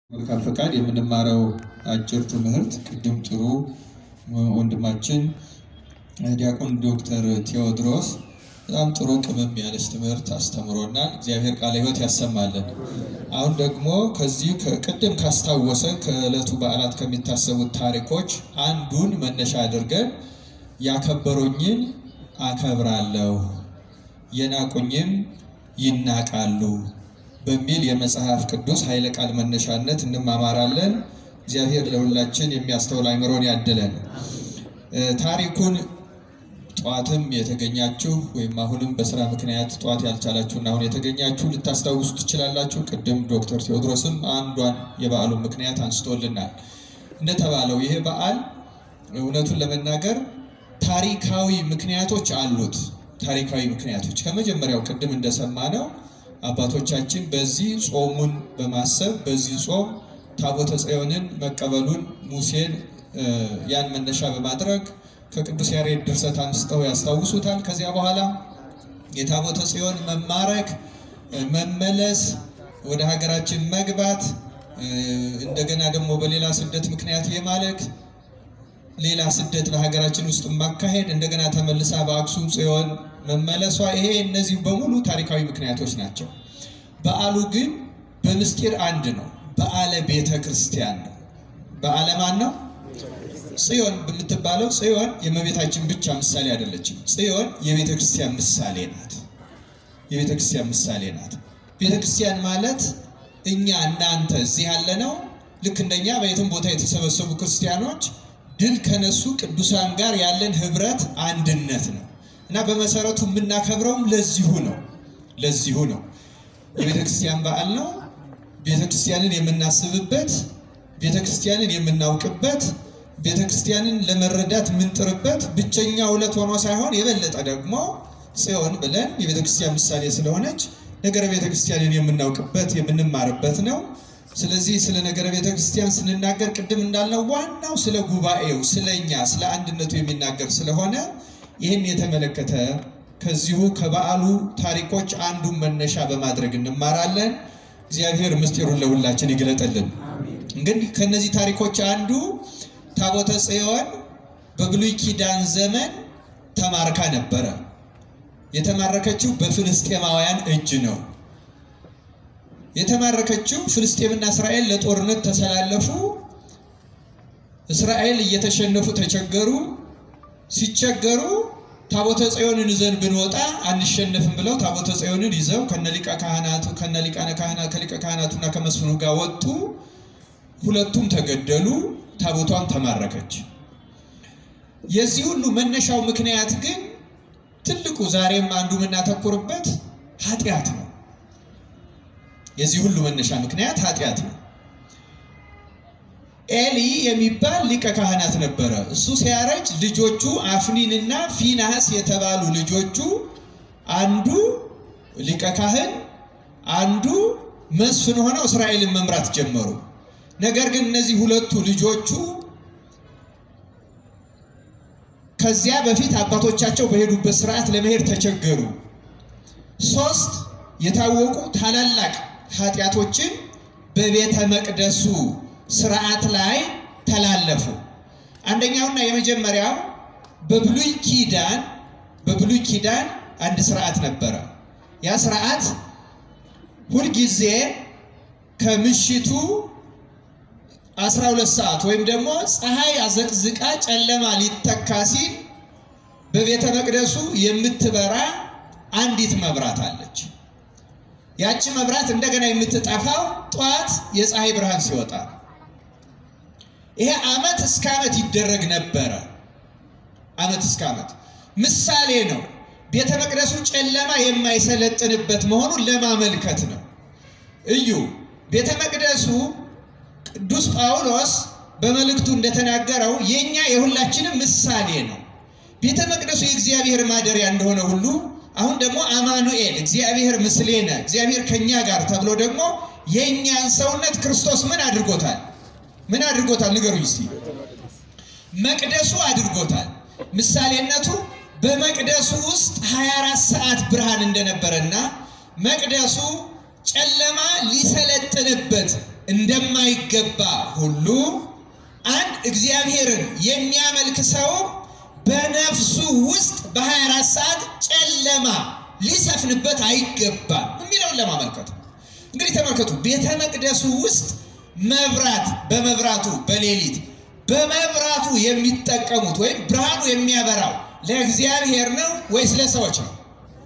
መልካም ፈቃድ የምንማረው አጭር ትምህርት ቅድም ጥሩ ወንድማችን ዲያቆን ዶክተር ቴዎድሮስ በጣም ጥሩ ቅመም ያለች ትምህርት አስተምሮናል። እግዚአብሔር ቃለ ሕይወት ያሰማልን። አሁን ደግሞ ከዚህ ቅድም ካስታወሰን ከዕለቱ በዓላት ከሚታሰቡት ታሪኮች አንዱን መነሻ አድርገን ያከበሩኝን አከብራለሁ፣ የናቁኝም ይናቃሉ በሚል የመጽሐፍ ቅዱስ ኃይለ ቃል መነሻነት እንማማራለን። እግዚአብሔር ለሁላችን የሚያስተውል አእምሮን ያድለን። ታሪኩን ጠዋትም የተገኛችሁ ወይም አሁንም በስራ ምክንያት ጠዋት ያልቻላችሁና አሁን የተገኛችሁ ልታስታውሱ ትችላላችሁ። ቅድም ዶክተር ቴዎድሮስም አንዷን የበዓሉን ምክንያት አንስቶልናል። እንደተባለው ይሄ በዓል እውነቱን ለመናገር ታሪካዊ ምክንያቶች አሉት። ታሪካዊ ምክንያቶች ከመጀመሪያው ቅድም እንደሰማነው አባቶቻችን በዚህ ጾሙን በማሰብ በዚህ ጾም ታቦተ ጽዮንን መቀበሉን ሙሴን ያን መነሻ በማድረግ ከቅዱስ ያሬድ ድርሰት አንስተው ያስታውሱታል። ከዚያ በኋላ የታቦተ ጽዮን መማረክ፣ መመለስ፣ ወደ ሀገራችን መግባት፣ እንደገና ደግሞ በሌላ ስደት ምክንያት የማለክ ሌላ ስደት በሀገራችን ውስጥ ማካሄድ እንደገና ተመልሳ በአክሱም ጽዮን መመለሷ ይሄ እነዚህ በሙሉ ታሪካዊ ምክንያቶች ናቸው። በዓሉ ግን በምስጢር አንድ ነው። በዓለ ቤተ ክርስቲያን ነው። በዓለ ማን ነው? ጽዮን በምትባለው ጽዮን የእመቤታችን ብቻ ምሳሌ አይደለችም። ጽዮን የቤተ ክርስቲያን ምሳሌ ናት። የቤተ ክርስቲያን ምሳሌ ናት። ቤተ ክርስቲያን ማለት እኛ እናንተ እዚህ ያለነው ልክ እንደኛ በየትም ቦታ የተሰበሰቡ ክርስቲያኖች ድል ከነሱ ቅዱሳን ጋር ያለን ህብረት አንድነት ነው እና በመሰረቱ የምናከብረውም ለዚሁ ነው። ለዚሁ ነው። የቤተ ክርስቲያን በዓል ነው። ቤተ ክርስቲያንን የምናስብበት፣ ቤተ ክርስቲያንን የምናውቅበት፣ ቤተ ክርስቲያንን ለመረዳት የምንጥርበት ብቸኛ ዕለት ሆኖ ሳይሆን የበለጠ ደግሞ ጽዮን ብለን የቤተ ክርስቲያን ምሳሌ ስለሆነች ነገረ ቤተ ክርስቲያንን የምናውቅበት የምንማርበት ነው። ስለዚህ ስለ ነገረ ቤተ ክርስቲያን ስንናገር ቅድም እንዳልነው ዋናው ስለ ጉባኤው፣ ስለ እኛ፣ ስለ አንድነቱ የሚናገር ስለሆነ ይህን የተመለከተ ከዚሁ ከበዓሉ ታሪኮች አንዱን መነሻ በማድረግ እንማራለን። እግዚአብሔር ምስጢሩን ለሁላችን ይግለጥልን። እንግዲህ ከነዚህ ታሪኮች አንዱ ታቦተ ጽዮን በብሉይ ኪዳን ዘመን ተማርካ ነበረ። የተማረከችው በፍልስጤማውያን እጅ ነው። የተማረከችው ፍልስጤምና እስራኤል ለጦርነት ተሰላለፉ። እስራኤል እየተሸነፉ ተቸገሩ። ሲቸገሩ ታቦተ ጽዮንን ይዘን ብንወጣ አንሸነፍም ብለው ታቦተ ጽዮንን ይዘው ከነሊቀ ካህናቱ ከነሊቃነ ካህናት ከሊቀ ካህናቱና ከመስፍኑ ጋር ወጡ። ሁለቱም ተገደሉ። ታቦቷን ተማረከች። የዚህ ሁሉ መነሻው ምክንያት ግን ትልቁ ዛሬም አንዱ የምናተኩርበት ኃጢአት ነው። የዚህ ሁሉ መነሻ ምክንያት ኃጢአት ነው። ኤሊ የሚባል ሊቀ ካህናት ነበረ። እሱ ሲያረጅ ልጆቹ አፍኒንና ፊናስ የተባሉ ልጆቹ አንዱ ሊቀ ካህን አንዱ መስፍን ሆነው እስራኤልን መምራት ጀመሩ። ነገር ግን እነዚህ ሁለቱ ልጆቹ ከዚያ በፊት አባቶቻቸው በሄዱበት ስርዓት ለመሄድ ተቸገሩ። ሶስት የታወቁ ታላላቅ ኃጢአቶችን በቤተ መቅደሱ ስርዓት ላይ ተላለፉ። አንደኛውና የመጀመሪያው በብሉይ ኪዳን በብሉይ ኪዳን አንድ ስርዓት ነበረ። ያ ስርዓት ሁልጊዜ ከምሽቱ 12 ሰዓት ወይም ደግሞ ፀሐይ አዘቅዝቃ ጨለማ ሊተካ ሲል በቤተ መቅደሱ የምትበራ አንዲት መብራት አለች። ያቺ መብራት እንደገና የምትጠፋው ጠዋት የፀሐይ ብርሃን ሲወጣ ይሄ ዓመት እስከ ዓመት ይደረግ ነበረ። ዓመት እስከ ዓመት ምሳሌ ነው። ቤተ መቅደሱ ጨለማ የማይሰለጥንበት መሆኑን ለማመልከት ነው። እዩ ቤተ መቅደሱ ቅዱስ ጳውሎስ በመልእክቱ እንደተናገረው የእኛ የሁላችንም ምሳሌ ነው። ቤተ መቅደሱ የእግዚአብሔር ማደሪያ እንደሆነ ሁሉ አሁን ደግሞ አማኑኤል እግዚአብሔር ምስሌነ እግዚአብሔር ከኛ ጋር ተብሎ ደግሞ የእኛን ሰውነት ክርስቶስ ምን አድርጎታል? ምን አድርጎታል? ንገሩኝ እስቲ። መቅደሱ አድርጎታል። ምሳሌነቱ በመቅደሱ ውስጥ 24 ሰዓት ብርሃን እንደነበረና መቅደሱ ጨለማ ሊሰለጥንበት እንደማይገባ ሁሉ አንድ እግዚአብሔርን የሚያመልክ ሰው በነፍሱ ውስጥ በ24 ሰዓት ጨለማ ሊሰፍንበት አይገባም የሚለውን ለማመልከት ነው። እንግዲህ ተመልከቱ፣ ቤተ መቅደሱ ውስጥ መብራት በመብራቱ በሌሊት በመብራቱ የሚጠቀሙት ወይም ብርሃኑ የሚያበራው ለእግዚአብሔር ነው ወይስ ለሰዎች ነው?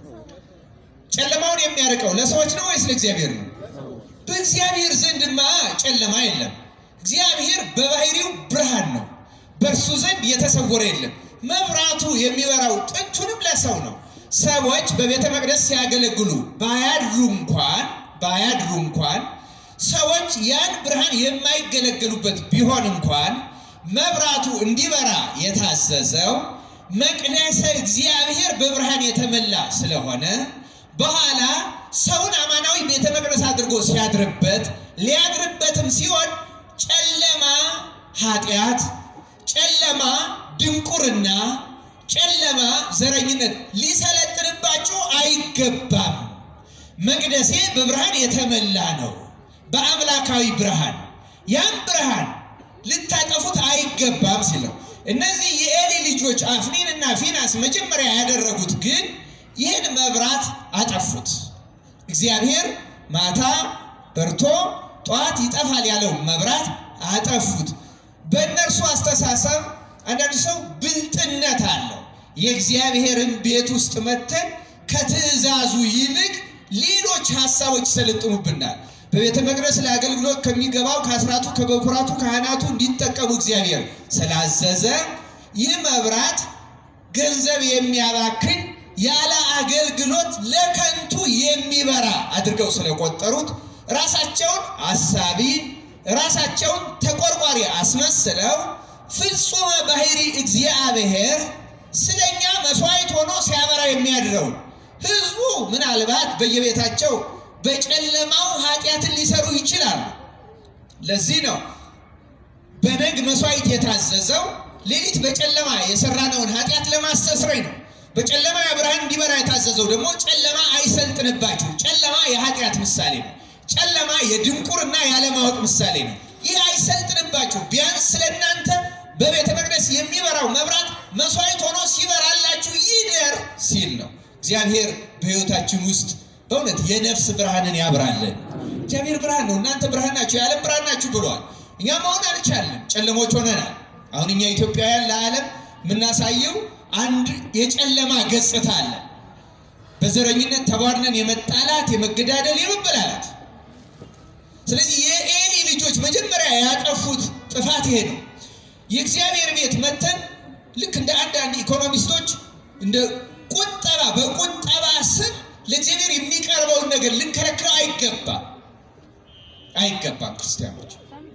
ጨለማውን የሚያርቀው ለሰዎች ነው ወይስ ለእግዚአብሔር ነው? በእግዚአብሔር ዘንድማ ጨለማ የለም። እግዚአብሔር በባህሪው ብርሃን ነው። በእርሱ ዘንድ የተሰወረ የለም። መብራቱ የሚበራው ጥንቱንም ለሰው ነው። ሰዎች በቤተ መቅደስ ሲያገለግሉ ባያድሩ እንኳን ባያድሩ እንኳን ሰዎች ያን ብርሃን የማይገለገሉበት ቢሆን እንኳን መብራቱ እንዲበራ የታዘዘው መቅደሰ እግዚአብሔር በብርሃን የተመላ ስለሆነ በኋላ ሰውን አማናዊ ቤተ መቅደስ አድርጎ ሲያድርበት ሊያድርበትም ሲሆን ጨለማ ኃጢአት፣ ጨለማ ድንቁርና፣ ጨለማ ዘረኝነት ሊሰለጥንባችሁ አይገባም። መቅደሴ በብርሃን የተመላ ነው፣ በአምላካዊ ብርሃን። ያም ብርሃን ልታጠፉት አይገባም ሲለው እነዚህ የኤሊ ልጆች አፍኒን እና ፊናስ መጀመሪያ ያደረጉት ግን ይህን መብራት አጠፉት። እግዚአብሔር ማታ በርቶ ጠዋት ይጠፋል ያለው መብራት አጠፉት። በእነርሱ አስተሳሰብ አንዳንድ ሰው ብልጥነት አለው። የእግዚአብሔርን ቤት ውስጥ መተን ከትእዛዙ ይልቅ ሌሎች ሀሳቦች ይሰለጥኑብናል። በቤተ መቅደስ ለአገልግሎት ከሚገባው ከአስራቱ ከበኩራቱ ካህናቱ እንዲጠቀሙ እግዚአብሔር ስላዘዘ ይህ መብራት ገንዘብ የሚያባክን ያለ አገልግሎት ለከንቱ የሚበራ አድርገው ስለቆጠሩት ራሳቸውን አሳቢ ራሳቸውን ተቆርቋሪ አስመስለው ፍጹመ ባህሪ እግዚአብሔር ስለኛ መስዋዕት ሆኖ ሲያበራ የሚያድረው ሕዝቡ ምናልባት በየቤታቸው በጨለማው ኃጢአትን ሊሰሩ ይችላሉ። ለዚህ ነው በነግ መስዋዕት የታዘዘው ሌሊት በጨለማ የሰራነውን ኃጢአት ለማስተስረይ ነው። በጨለማ ብርሃን እንዲበራ የታዘዘው ደግሞ ጨለማ አይሰልጥንባችሁ። ጨለማ የኃጢአት ምሳሌ ነው። ጨለማ የድንቁርና ያለማወቅ ምሳሌ ነው። ይህ አይሰልጥንባችሁ፣ ቢያንስ ስለ እናንተ በቤተ መቅደስ የሚበራው መብራት መስዋዕት ሆኖ ሲበራላችሁ ይደር ሲል ነው። እግዚአብሔር በሕይወታችን ውስጥ በእውነት የነፍስ ብርሃንን ያብራለን። እግዚአብሔር ብርሃን ነው፣ እናንተ ብርሃን ናችሁ፣ የዓለም ብርሃን ናችሁ ብሏል። እኛ መሆን አልቻለም፣ ጨለሞች ሆነናል። አሁን እኛ ኢትዮጵያውያን ለዓለም የምናሳየው አንድ የጨለማ ገጽታ አለ። በዘረኝነት ተቧድነን የመጣላት የመገዳደል፣ የመበላላት። ስለዚህ የኤሊ ልጆች መጀመሪያ ያጠፉት ጥፋት ይሄ ነው። የእግዚአብሔር ቤት መተን ልክ እንደ አንዳንድ ኢኮኖሚስቶች እንደ ቁጠባ በቁጠባ ስም ለእግዚአብሔር የሚቀርበውን ነገር ልንከለክለው አይገባም አይገባም። ክርስቲያኖች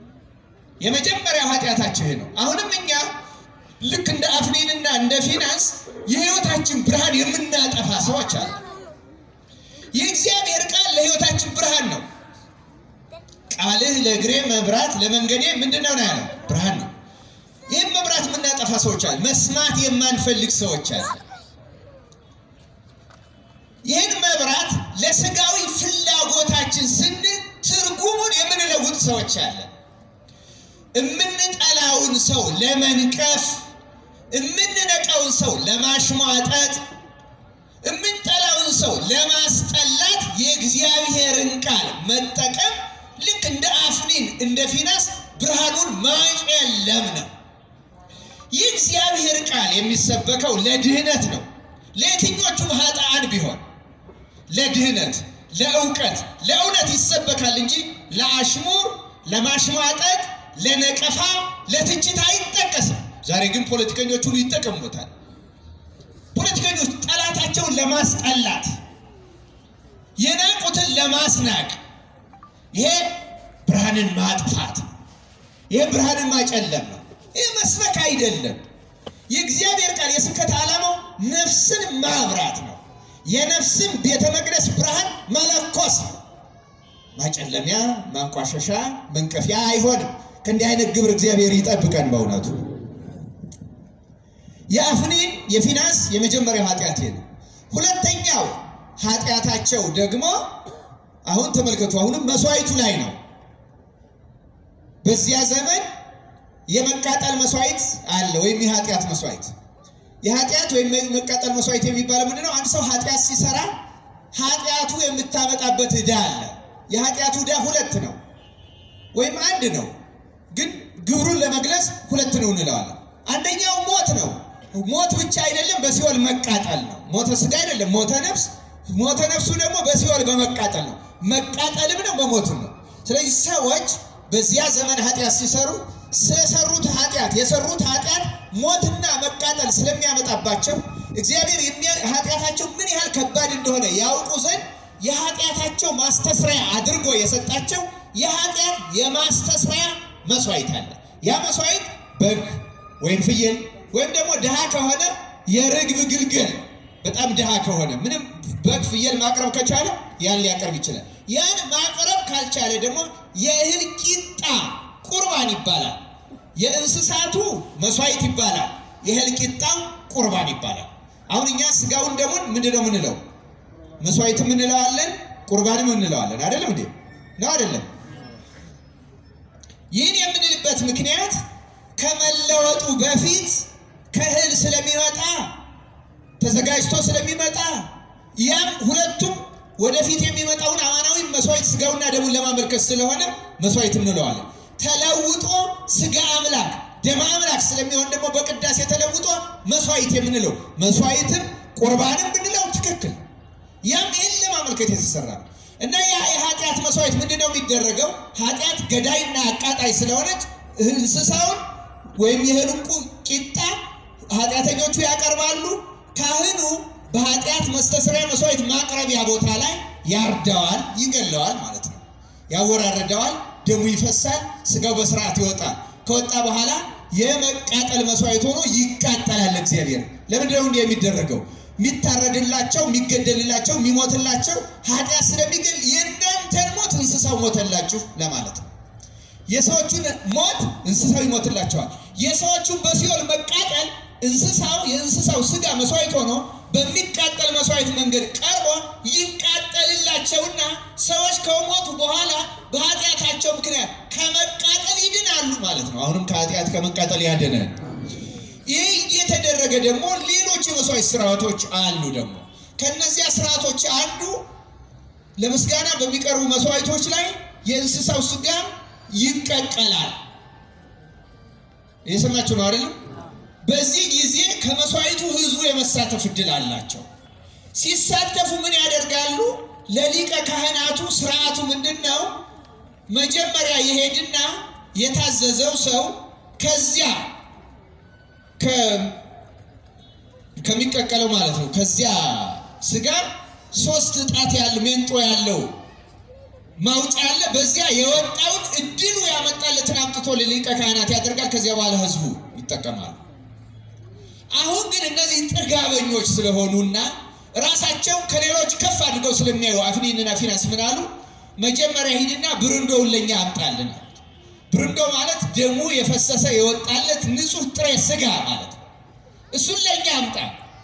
የመጀመሪያው ኃጢአታቸው ይሄ ነው። አሁንም እኛ ልክ እንደ አፍኒንና እንደ ፊናንስ የህይወታችን ብርሃን የምናጠፋ ሰዎች አሉ። የእግዚአብሔር ቃል ለህይወታችን ብርሃን ነው። ቃልህ ለእግሬ መብራት ለመንገዴ ምንድን ነው ነው ያለው? ብርሃን ነው። ይህም መብራት የምናጠፋ ሰዎች አለ። መስማት የማንፈልግ ሰዎች አለ። ይህን መብራት ለስጋዊ ፍላጎታችን ስንል ትርጉሙን የምንለውጥ ሰዎች አለ። የምንጠላውን ሰው ለመንቀፍ፣ የምንነቀውን ሰው ለማሽሟጠጥ፣ የምንጠላውን ሰው ለማስጠላት የእግዚአብሔርን ቃል መጠቀም ልክ እንደ አፍኒን እንደ ፊናስ ብርሃኑን ማጨለም ነው። የእግዚአብሔር ቃል የሚሰበከው ለድህነት ነው። ለየትኞቹም ኃጥአን ቢሆን ለድህነት፣ ለእውቀት፣ ለእውነት ይሰበካል እንጂ ለአሽሙር፣ ለማሽሟጠጥ፣ ለነቀፋ፣ ለትችት አይጠቀስም። ዛሬ ግን ፖለቲከኞች ሁሉ ይጠቀሙበታል። ፖለቲከኞች ጠላታቸውን ለማስጠላት፣ የናቁትን ለማስናቅ፣ ይሄ ብርሃንን ማጥፋት፣ ይሄ ብርሃንን ማጨለም ነው። ይህ መስበክ አይደለም። የእግዚአብሔር ቃል የስብከት ዓላማው ነፍስን ማብራት ነው። የነፍስን ቤተ መቅደስ ብርሃን መለኮስ ነው። ማጨለሚያ፣ ማንቋሸሻ፣ መንቀፊያ አይሆንም። ከእንዲህ አይነት ግብር እግዚአብሔር ይጠብቀን። በእውነቱ የአፍኒን የፊናስ የመጀመሪያው ኃጢአት ነው። ሁለተኛው ኃጢአታቸው ደግሞ አሁን ተመልከቱ። አሁንም መስዋዕቱ ላይ ነው። በዚያ ዘመን የመቃጠል መስዋዕት አለ ወይም የኃጢአት መስዋዕት። የኃጢአት ወይም የመቃጠል መስዋዕት የሚባለው ምንድን ነው? አንድ ሰው ኃጢአት ሲሰራ ኃጢአቱ የምታመጣበት ዕዳ አለ። የኃጢአቱ ዕዳ ሁለት ነው ወይም አንድ ነው፣ ግን ግብሩን ለመግለጽ ሁለት ነው እንለዋለን። አንደኛው ሞት ነው። ሞት ብቻ አይደለም፣ በሲኦል መቃጠል ነው። ሞተ ስጋ አይደለም፣ ሞተ ነፍስ። ሞተ ነፍሱ ደግሞ በሲኦል በመቃጠል ነው። መቃጠልም ነው፣ መሞትም ነው። ስለዚህ ሰዎች በዚያ ዘመን ኃጢአት ሲሰሩ ስለሰሩት ኃጢአት የሰሩት ኃጢአት ሞትና መቃጠል ስለሚያመጣባቸው እግዚአብሔር ኃጢአታቸው ምን ያህል ከባድ እንደሆነ ያውቁ ዘንድ የኃጢአታቸው ማስተስሪያ አድርጎ የሰጣቸው የኃጢአት የማስተስሪያ መስዋዕት አለ። ያ መስዋዕት በግ ወይም ፍየል ወይም ደግሞ ድሃ ከሆነ የርግብ ግልገል በጣም ድሃ ከሆነ ምንም በግ ፍየል ማቅረብ ከቻለ ያን ሊያቀርብ ይችላል። ያን ማቅረብ ካልቻለ ደግሞ የእህል ቂጣ ቁርባን ይባላል። የእንስሳቱ መስዋዕት ይባላል። የእህል ቂጣው ቁርባን ይባላል። አሁን እኛ ስጋውን ደሙን ምንድን ነው የምንለው? መስዋዕትም እንለዋለን፣ ቁርባንም እንለዋለን። አይደለም እንዴ? ነው አይደለም? ይህን የምንልበት ምክንያት ከመለወጡ በፊት ከእህል ስለሚመጣ ተዘጋጅቶ ስለሚመጣ ያም ሁለቱም ወደፊት የሚመጣውን አማናዊ መስዋዕት ስጋውና ደሙን ለማመልከት ስለሆነ መስዋዕት እንለዋለን። ተለውጦ ስጋ አምላክ ደም አምላክ ስለሚሆን ደግሞ በቅዳሴ ተለውጦ መስዋዕት የምንለው መስዋዕትም ቁርባንም ብንለው ትክክል። ያም ይህን ለማመልከት የተሰራ ነው እና ያ የኃጢአት መስዋዕት ምንድን ነው የሚደረገው? ኃጢአት ገዳይና አቃጣይ ስለሆነች እንስሳውን ወይም የእህሉን ቂጣ ኃጢአተኞቹ ያቀርባሉ። ካህኑ በኃጢአት መስተስሪያ መስዋዕት ማቅረቢያ ቦታ ላይ ያርደዋል፣ ይገለዋል ማለት ነው። ያወራረደዋል፣ ደሙ ይፈሳል፣ ስጋው በስርዓት ይወጣል። ከወጣ በኋላ የመቃጠል መስዋዕት ሆኖ ይቃጠላል። እግዚአብሔር ለምንድን ነው እንዲህ የሚደረገው? የሚታረድላቸው፣ የሚገደልላቸው፣ የሚሞትላቸው ኃጢአት ስለሚገል የእናንተን ሞት እንስሳው ሞተላችሁ ለማለት ነው። የሰዎቹን ሞት እንስሳው ይሞትላቸዋል። የሰዎቹን በሲኦል መቃጠል እንስሳው የእንስሳው ስጋ መስዋዕት ሆኖ በሚቃጠል መስዋዕት መንገድ ቀርቦ ይቃጠልላቸውና ሰዎች ከሞቱ በኋላ በኃጢአታቸው ምክንያት ከመቃጠል ይድናሉ ማለት ነው። አሁንም ከኃጢአት ከመቃጠል ያድነን። ይህ እየተደረገ ደግሞ ሌሎች የመስዋዕት ስርዓቶች አሉ። ደግሞ ከነዚያ ስርዓቶች አንዱ ለምስጋና በሚቀርቡ መስዋዕቶች ላይ የእንስሳው ስጋ ይቀቀላል። እየሰማችሁ ነው አይደለም? በዚህ ጊዜ ከመስዋዕቱ ህዝቡ የመሳተፍ እድል አላቸው። ሲሳተፉ ምን ያደርጋሉ? ለሊቀ ካህናቱ ስርዓቱ ምንድን ነው? መጀመሪያ የሄድና የታዘዘው ሰው ከዚያ ከሚቀቀለው ማለት ነው ከዚያ ስጋ ሶስት ጣት ያለው ሜንጦ ያለው ማውጫ አለ። በዚያ የወጣውን እድሉ ያመጣለትን አምጥቶ ለሊቀ ካህናት ያደርጋል። ከዚያ በኋላ ህዝቡ ይጠቀማሉ። አሁን ግን እነዚህ ጥጋበኞች ስለሆኑና ራሳቸው ከሌሎች ከፍ አድርገው ስለሚያዩ አፍኒንና ፊናስ ምን አሉ? መጀመሪያ ሂድና ብርንዶውን ለእኛ አምጣልን። ብርንዶ ማለት ደሙ የፈሰሰ የወጣለት ንጹሕ ጥሬ ስጋ ማለት ነው። እሱን ለእኛ አምጣ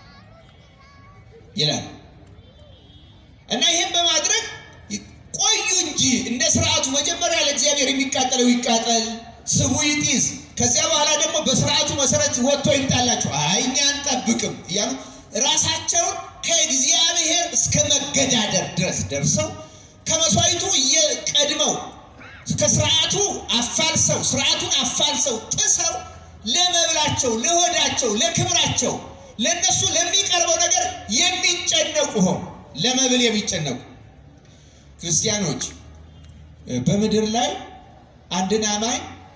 ይላል እና ይህም በማድረግ ቆዩ እንጂ እንደ ስርዓቱ መጀመሪያ ለእግዚአብሔር የሚቃጠለው ይቃጠል፣ ስቡ ይጢስ፣ ከዚያ በኋላ ደግሞ በስርዓቱ መሰረት ወጥቶ ይምጣላችሁ። አይ እኛ አንጠብቅም እያሉ ራሳቸውን ከእግዚአብሔር እስከ መገዳደር ድረስ ደርሰው ከመስዋዕቱ እየቀድመው ከስርዓቱ አፋልሰው ስርዓቱን አፋልሰው ጥሰው ለመብላቸው፣ ለሆዳቸው፣ ለክብራቸው ለእነሱ ለሚቀርበው ነገር የሚጨነቁ ሆኑ። ለመብል የሚጨነቁ ክርስቲያኖች በምድር ላይ አንድን አማኝ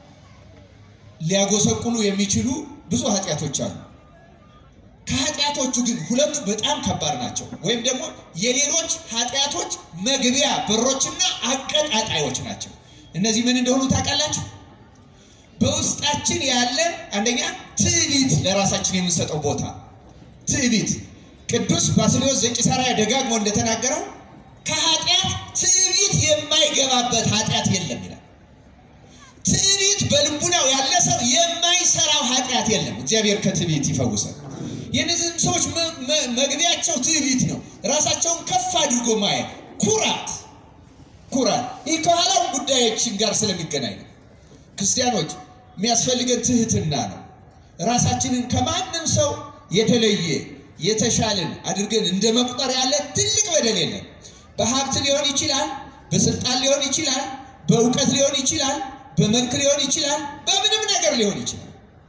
ሊያጎሰቁሉ የሚችሉ ብዙ ኃጢአቶች አሉ። ከኃጢአቶቹ ግን ሁለቱ በጣም ከባድ ናቸው፣ ወይም ደግሞ የሌሎች ኃጢአቶች መግቢያ በሮችና አቀጣጣዮች ናቸው። እነዚህ ምን እንደሆኑ ታውቃላችሁ? በውስጣችን ያለ አንደኛ ትዕቢት፣ ለራሳችን የምንሰጠው ቦታ ትዕቢት። ቅዱስ ባስልዮስ ዘቂሳርያ ደጋግሞ እንደተናገረው ከኃጢአት ትዕቢት የማይገባበት ኃጢአት የለም ይላል። ትዕቢት በልቡናው ያለ ሰው የማይሰራው ኃጢአት የለም። እግዚአብሔር ከትዕቢት ይፈውሳል። የእነዚህም ሰዎች መግቢያቸው ትዕቢት ነው። ራሳቸውን ከፍ አድርጎ ማየት፣ ኩራት ኩራት። ይህ ከኋላው ጉዳዮችን ጋር ስለሚገናኝ ነው። ክርስቲያኖች የሚያስፈልገን ትህትና ነው። ራሳችንን ከማንም ሰው የተለየ የተሻልን አድርገን እንደ መቁጠር ያለ ትልቅ በደል የለም። በሀብት ሊሆን ይችላል፣ በስልጣን ሊሆን ይችላል፣ በእውቀት ሊሆን ይችላል፣ በመልክ ሊሆን ይችላል፣ በምንም ነገር ሊሆን ይችላል።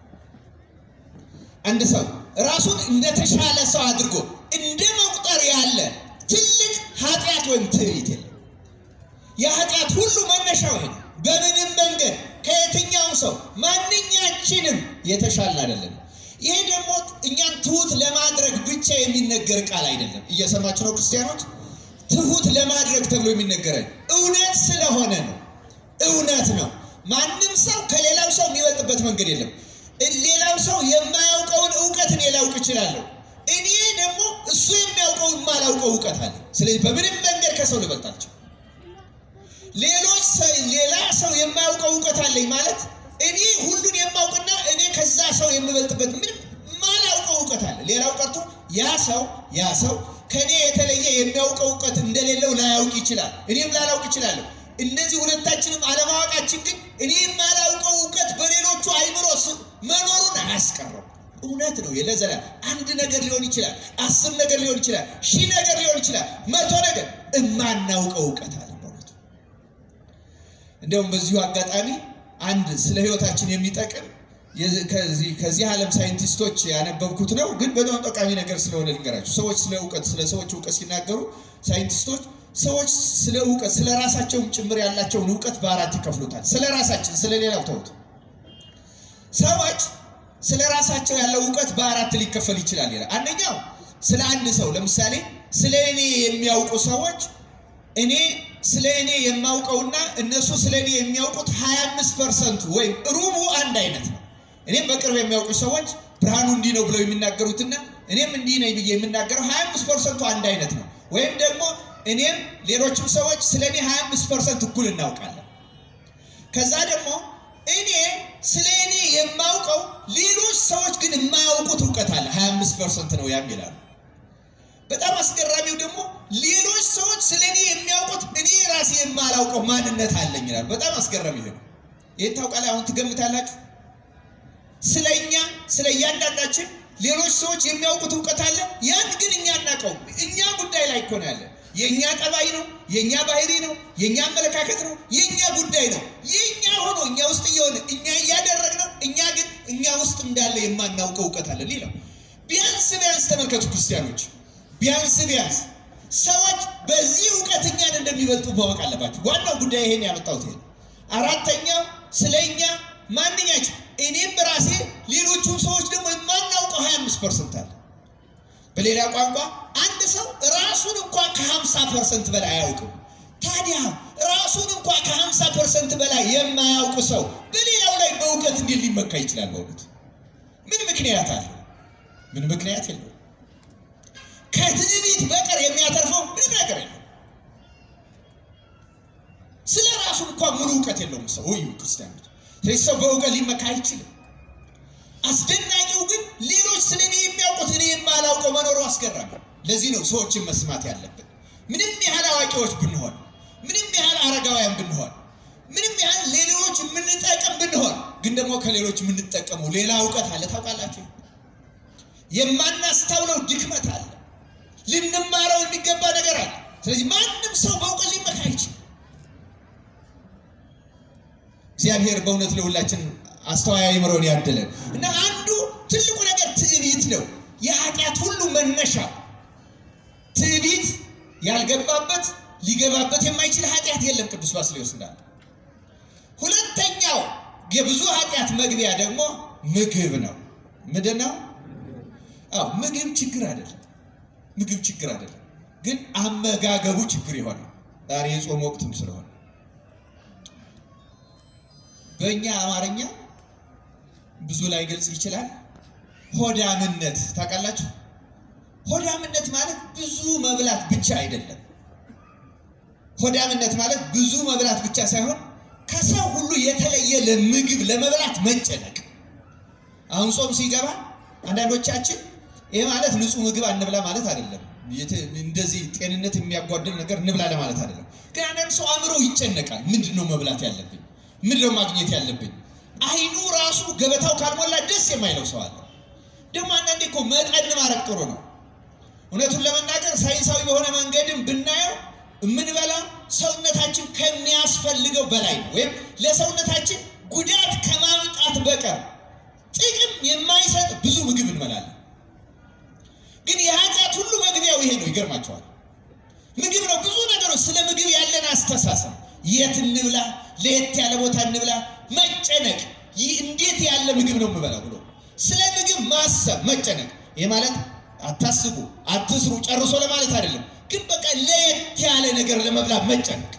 አንድ ሰው ራሱን እንደተሻለ ሰው አድርጎ እንደ መቁጠር ያለ ትልቅ ኃጢአት ወይም ትዕቢት የለም። የኃጢአት ሁሉ መነሻው ይሄ ነው። በምንም መንገድ ከየትኛውም ሰው ማንኛችንም የተሻልን አይደለም። ይሄ ደግሞ እኛን ትሁት ለማድረግ ብቻ የሚነገር ቃል አይደለም። እየሰማችሁ ነው ክርስቲያኖች? ትሁት ለማድረግ ተብሎ የሚነገረን እውነት ስለሆነ ነው። እውነት ነው። ማንም ሰው ከሌላው ሰው የሚበልጥበት መንገድ የለም። ሌላው ሰው የማያውቀውን እውቀት እኔ ላውቅ እችላለሁ። እኔ ደግሞ እሱ የሚያውቀውን የማላውቀው እውቀት አለ። ስለዚህ በምንም መንገድ ከሰው ልበልጣቸው ሌሎች ሌላ ሰው የማያውቀው እውቀት አለኝ ማለት እኔ ሁሉን የማውቅና እኔ ከዛ ሰው የምበልጥበት ምንም ማላውቀው እውቀት አለ። ሌላው ቀርቶ ያ ሰው ያ ሰው ከእኔ የተለየ የሚያውቀው እውቀት እንደሌለው ላያውቅ ይችላል፣ እኔም ላላውቅ ይችላለሁ። እነዚህ ሁለታችንም አለማወቃችን ግን እኔ የማላውቀው እውቀት በሌሎቹ አይምሮ መኖሩን አያስቀረው። እውነት ነው። የለዘላ አንድ ነገር ሊሆን ይችላል፣ አስር ነገር ሊሆን ይችላል፣ ሺህ ነገር ሊሆን ይችላል፣ መቶ ነገር እማናውቀው እውቀት አለ በእውነቱ። እንዲያውም በዚሁ አጋጣሚ አንድ ስለ ሕይወታችን የሚጠቅም ከዚህ ዓለም ሳይንቲስቶች ያነበብኩት ነው፣ ግን በጣም ጠቃሚ ነገር ስለሆነ ልንገራችሁ። ሰዎች ስለ እውቀት ስለ ሰዎች እውቀት ሲናገሩ ሳይንቲስቶች ሰዎች ስለ እውቀት ስለ ራሳቸውም ጭምር ያላቸውን እውቀት በአራት ይከፍሉታል። ስለ ራሳችን ስለ ሌላው ተውት። ሰዎች ስለ ራሳቸው ያለው እውቀት በአራት ሊከፈል ይችላል ይላል። አንደኛው ስለ አንድ ሰው ለምሳሌ ስለ እኔ የሚያውቁ ሰዎች እኔ ስለ እኔ የማውቀውና እነሱ ስለ እኔ የሚያውቁት 25 ፐርሰንቱ ወይም ሩቡ አንድ አይነት ነው። እኔም በቅርብ የሚያውቁ ሰዎች ብርሃኑ እንዲህ ነው ብለው የሚናገሩትና እኔም እንዲህ ነኝ ብዬ የምናገረው 25 ፐርሰንቱ አንድ አይነት ነው። ወይም ደግሞ እኔም ሌሎችም ሰዎች ስለ እኔ 25 ፐርሰንት እኩል እናውቃለን። ከዛ ደግሞ እኔ ስለ እኔ የማውቀው ሌሎች ሰዎች ግን የማያውቁት እውቀት አለ 25 ፐርሰንት ነው ያም ይላሉ። በጣም አስገራሚው ደግሞ ሌሎች ሰዎች ስለ እኔ የሚያውቁት እኔ ራሴ የማላውቀው ማንነት አለኝ ይላሉ። በጣም አስገራሚ ይሄ ነው። ይህን ታውቃለህ? አሁን ትገምታላችሁ? ስለ እኛ ስለ እያንዳንዳችን ሌሎች ሰዎች የሚያውቁት እውቀት አለ። ያን ግን እኛ እናውቀውም። እኛ ጉዳይ ላይ እኮ ነው ያለ። የእኛ ጠባይ ነው፣ የእኛ ባህሪ ነው፣ የእኛ አመለካከት ነው፣ የእኛ ጉዳይ ነው። የእኛ ሆኖ እኛ ውስጥ እየሆነ እኛ እያደረግነው፣ እኛ ግን እኛ ውስጥ እንዳለ የማናውቀው እውቀት አለ። ሌላው ቢያንስ ቢያንስ ተመልከቱ ክርስቲያኖች፣ ቢያንስ ቢያንስ ሰዎች በዚህ እውቀት እኛን እንደሚበልጡ ማወቅ አለባቸው። ዋናው ጉዳይ ይሄን ያመጣሁት ይሄ። አራተኛው ስለ እኛ ማንኛቸው እኔም በራሴ ሌሎቹም ሰዎች ደግሞ የማናውቀው 25 ፐርሰንት አለ። በሌላ ቋንቋ አንድ ሰው ራሱን እንኳ ከ50 ፐርሰንት በላይ አያውቅም። ታዲያ ራሱን እንኳ ከ50 ፐርሰንት በላይ የማያውቅ ሰው በሌላው ላይ በእውቀት እንዴት ሊመካ ይችላል? በእውነት ምን ምክንያት አለ? ምን ምክንያት የለው። ከትዕቢት በቀር የሚያተርፈው ምንም ነገር የለው። ስለ ራሱ እንኳ ሙሉ እውቀት የለውም ሰው ወይ ክርስቲያኖች። ስለዚህ ሰው በእውቀት ሊመካ አይችልም። አስደናቂው ግን ሌሎች ስለ እኔ የሚያውቁት እኔ የማላውቀው መኖሩ አስገራሚ። ለዚህ ነው ሰዎችን መስማት ያለብን። ምንም ያህል አዋቂዎች ብንሆን፣ ምንም ያህል አረጋውያን ብንሆን፣ ምንም ያህል ሌሎች የምንጠቅም ብንሆን፣ ግን ደግሞ ከሌሎች የምንጠቀመው ሌላ እውቀት አለ። ታውቃላችሁ፣ የማናስታውለው ድክመት አለ። ልንማረው የሚገባ ነገር አለ። ስለዚህ ማንም ሰው በእውቀት ሊመካ አይችልም። እግዚአብሔር በእውነት ለሁላችን አስተዋይ አእምሮን ያድለን እና አንዱ ትልቁ ነገር ትዕቢት ነው። የኃጢአት ሁሉ መነሻ ትዕቢት ያልገባበት ሊገባበት የማይችል ኃጢአት የለም። ቅዱስ ባስልዮስ እንዳለ። ሁለተኛው የብዙ ኃጢአት መግቢያ ደግሞ ምግብ ነው። ምንድን ነው? አዎ ምግብ ችግር አይደለም። ምግብ ችግር አይደለም፣ ግን አመጋገቡ ችግር ይሆናል። ዛሬ የጾም ወቅትም ስለሆነ በእኛ አማርኛ ብዙ ላይ ገልጽ ይችላል። ሆዳምነት ታውቃላችሁ? ሆዳምነት ማለት ብዙ መብላት ብቻ አይደለም። ሆዳምነት ማለት ብዙ መብላት ብቻ ሳይሆን ከሰው ሁሉ የተለየ ለምግብ ለመብላት መጨነቅ። አሁን ጾም ሲገባ አንዳንዶቻችን ይሄ ማለት ንጹህ ምግብ አንብላ ማለት አይደለም። እንደዚህ ጤንነት የሚያጓድል ነገር እንብላ ለማለት አይደለም። ግን አንዳንድ ሰው አእምሮ ይጨነቃል። ምንድን ነው መብላት ያለብኝ? ምን ነው ማግኘት ያለብኝ? አይኑ ራሱ ገበታው ካልሞላ ደስ የማይለው ሰው አለ። ደግሞ አንዳንዴ እኮ መጠን ማድረግ ጥሩ ነው። እውነቱን ለመናገር ሳይንሳዊ በሆነ መንገድም ብናየው የምንበላ ሰውነታችን ከሚያስፈልገው በላይ ነው። ወይም ለሰውነታችን ጉዳት ከማምጣት በቀር ጥቅም የማይሰጥ ብዙ ምግብ እንበላለን። ግን የኃጢአት ሁሉ መግቢያው ይሄ ነው። ይገርማቸዋል። ምግብ ነው። ብዙ ነገሮች ስለ ምግብ ያለን አስተሳሰብ የት እንብላ፣ ለየት ያለ ቦታ እንብላ፣ መጨነቅ፣ ይህ እንዴት ያለ ምግብ ነው የምበላው ብሎ ስለ ምግብ ማሰብ መጨነቅ። ይህ ማለት አታስቡ፣ አትስሩ ጨርሶ ለማለት አይደለም። ግን በቃ ለየት ያለ ነገር ለመብላት መጨነቅ።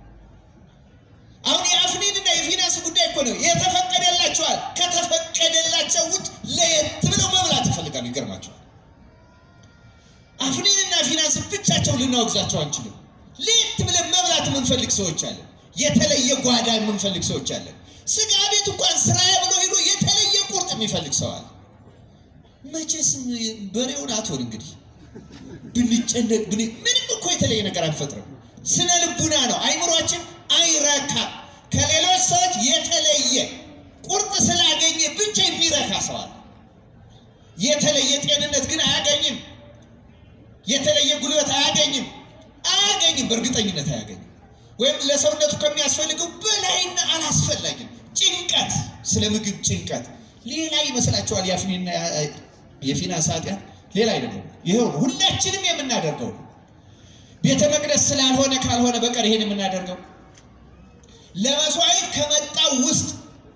አሁን የአፍኒንና የፊናስ ጉዳይ እኮ ነው። የተፈቀደላቸዋል። ከተፈቀደላቸው ውጭ ለየት ብለው መብላት ይፈልጋሉ። ይገርማቸዋል። አፍኒንና ፊናንስ ብቻቸው ልናወግዛቸው አንችልም። ለየት ብለን መብላት የምንፈልግ ሰዎች አለን። የተለየ ጓዳ የምንፈልግ ሰዎች አለን። ስጋ ቤት እንኳን ስራዬ ብሎ ሄዶ የተለየ ቁርጥ የሚፈልግ ሰው አለ። መቼስ በሬውን አትሆን እንግዲህ ብንጨነቅ ብን ምንም እኮ የተለየ ነገር አንፈጥርም። ስነ ልቡና ነው። አይምሯችን አይረካም። ከሌሎች ሰዎች የተለየ ቁርጥ ስላገኘ ብቻ የሚረካ ሰው አለ። የተለየ ጤንነት ግን አያገኝም። የተለየ ጉልበት አያገኝም። አያገኝም፣ በእርግጠኝነት አያገኝም። ወይም ለሰውነቱ ከሚያስፈልገው በላይና አላስፈላጊም ጭንቀት፣ ስለ ምግብ ጭንቀት ሌላ ይመስላችኋል? የአፍኒና የፊናንስ ኃጢአት ሌላ አይደለም። ይኸው ነው ሁላችንም የምናደርገው ቤተ መቅደስ ስላልሆነ ካልሆነ በቀር ይሄን የምናደርገው ለመስዋዕት ከመጣው ውስጥ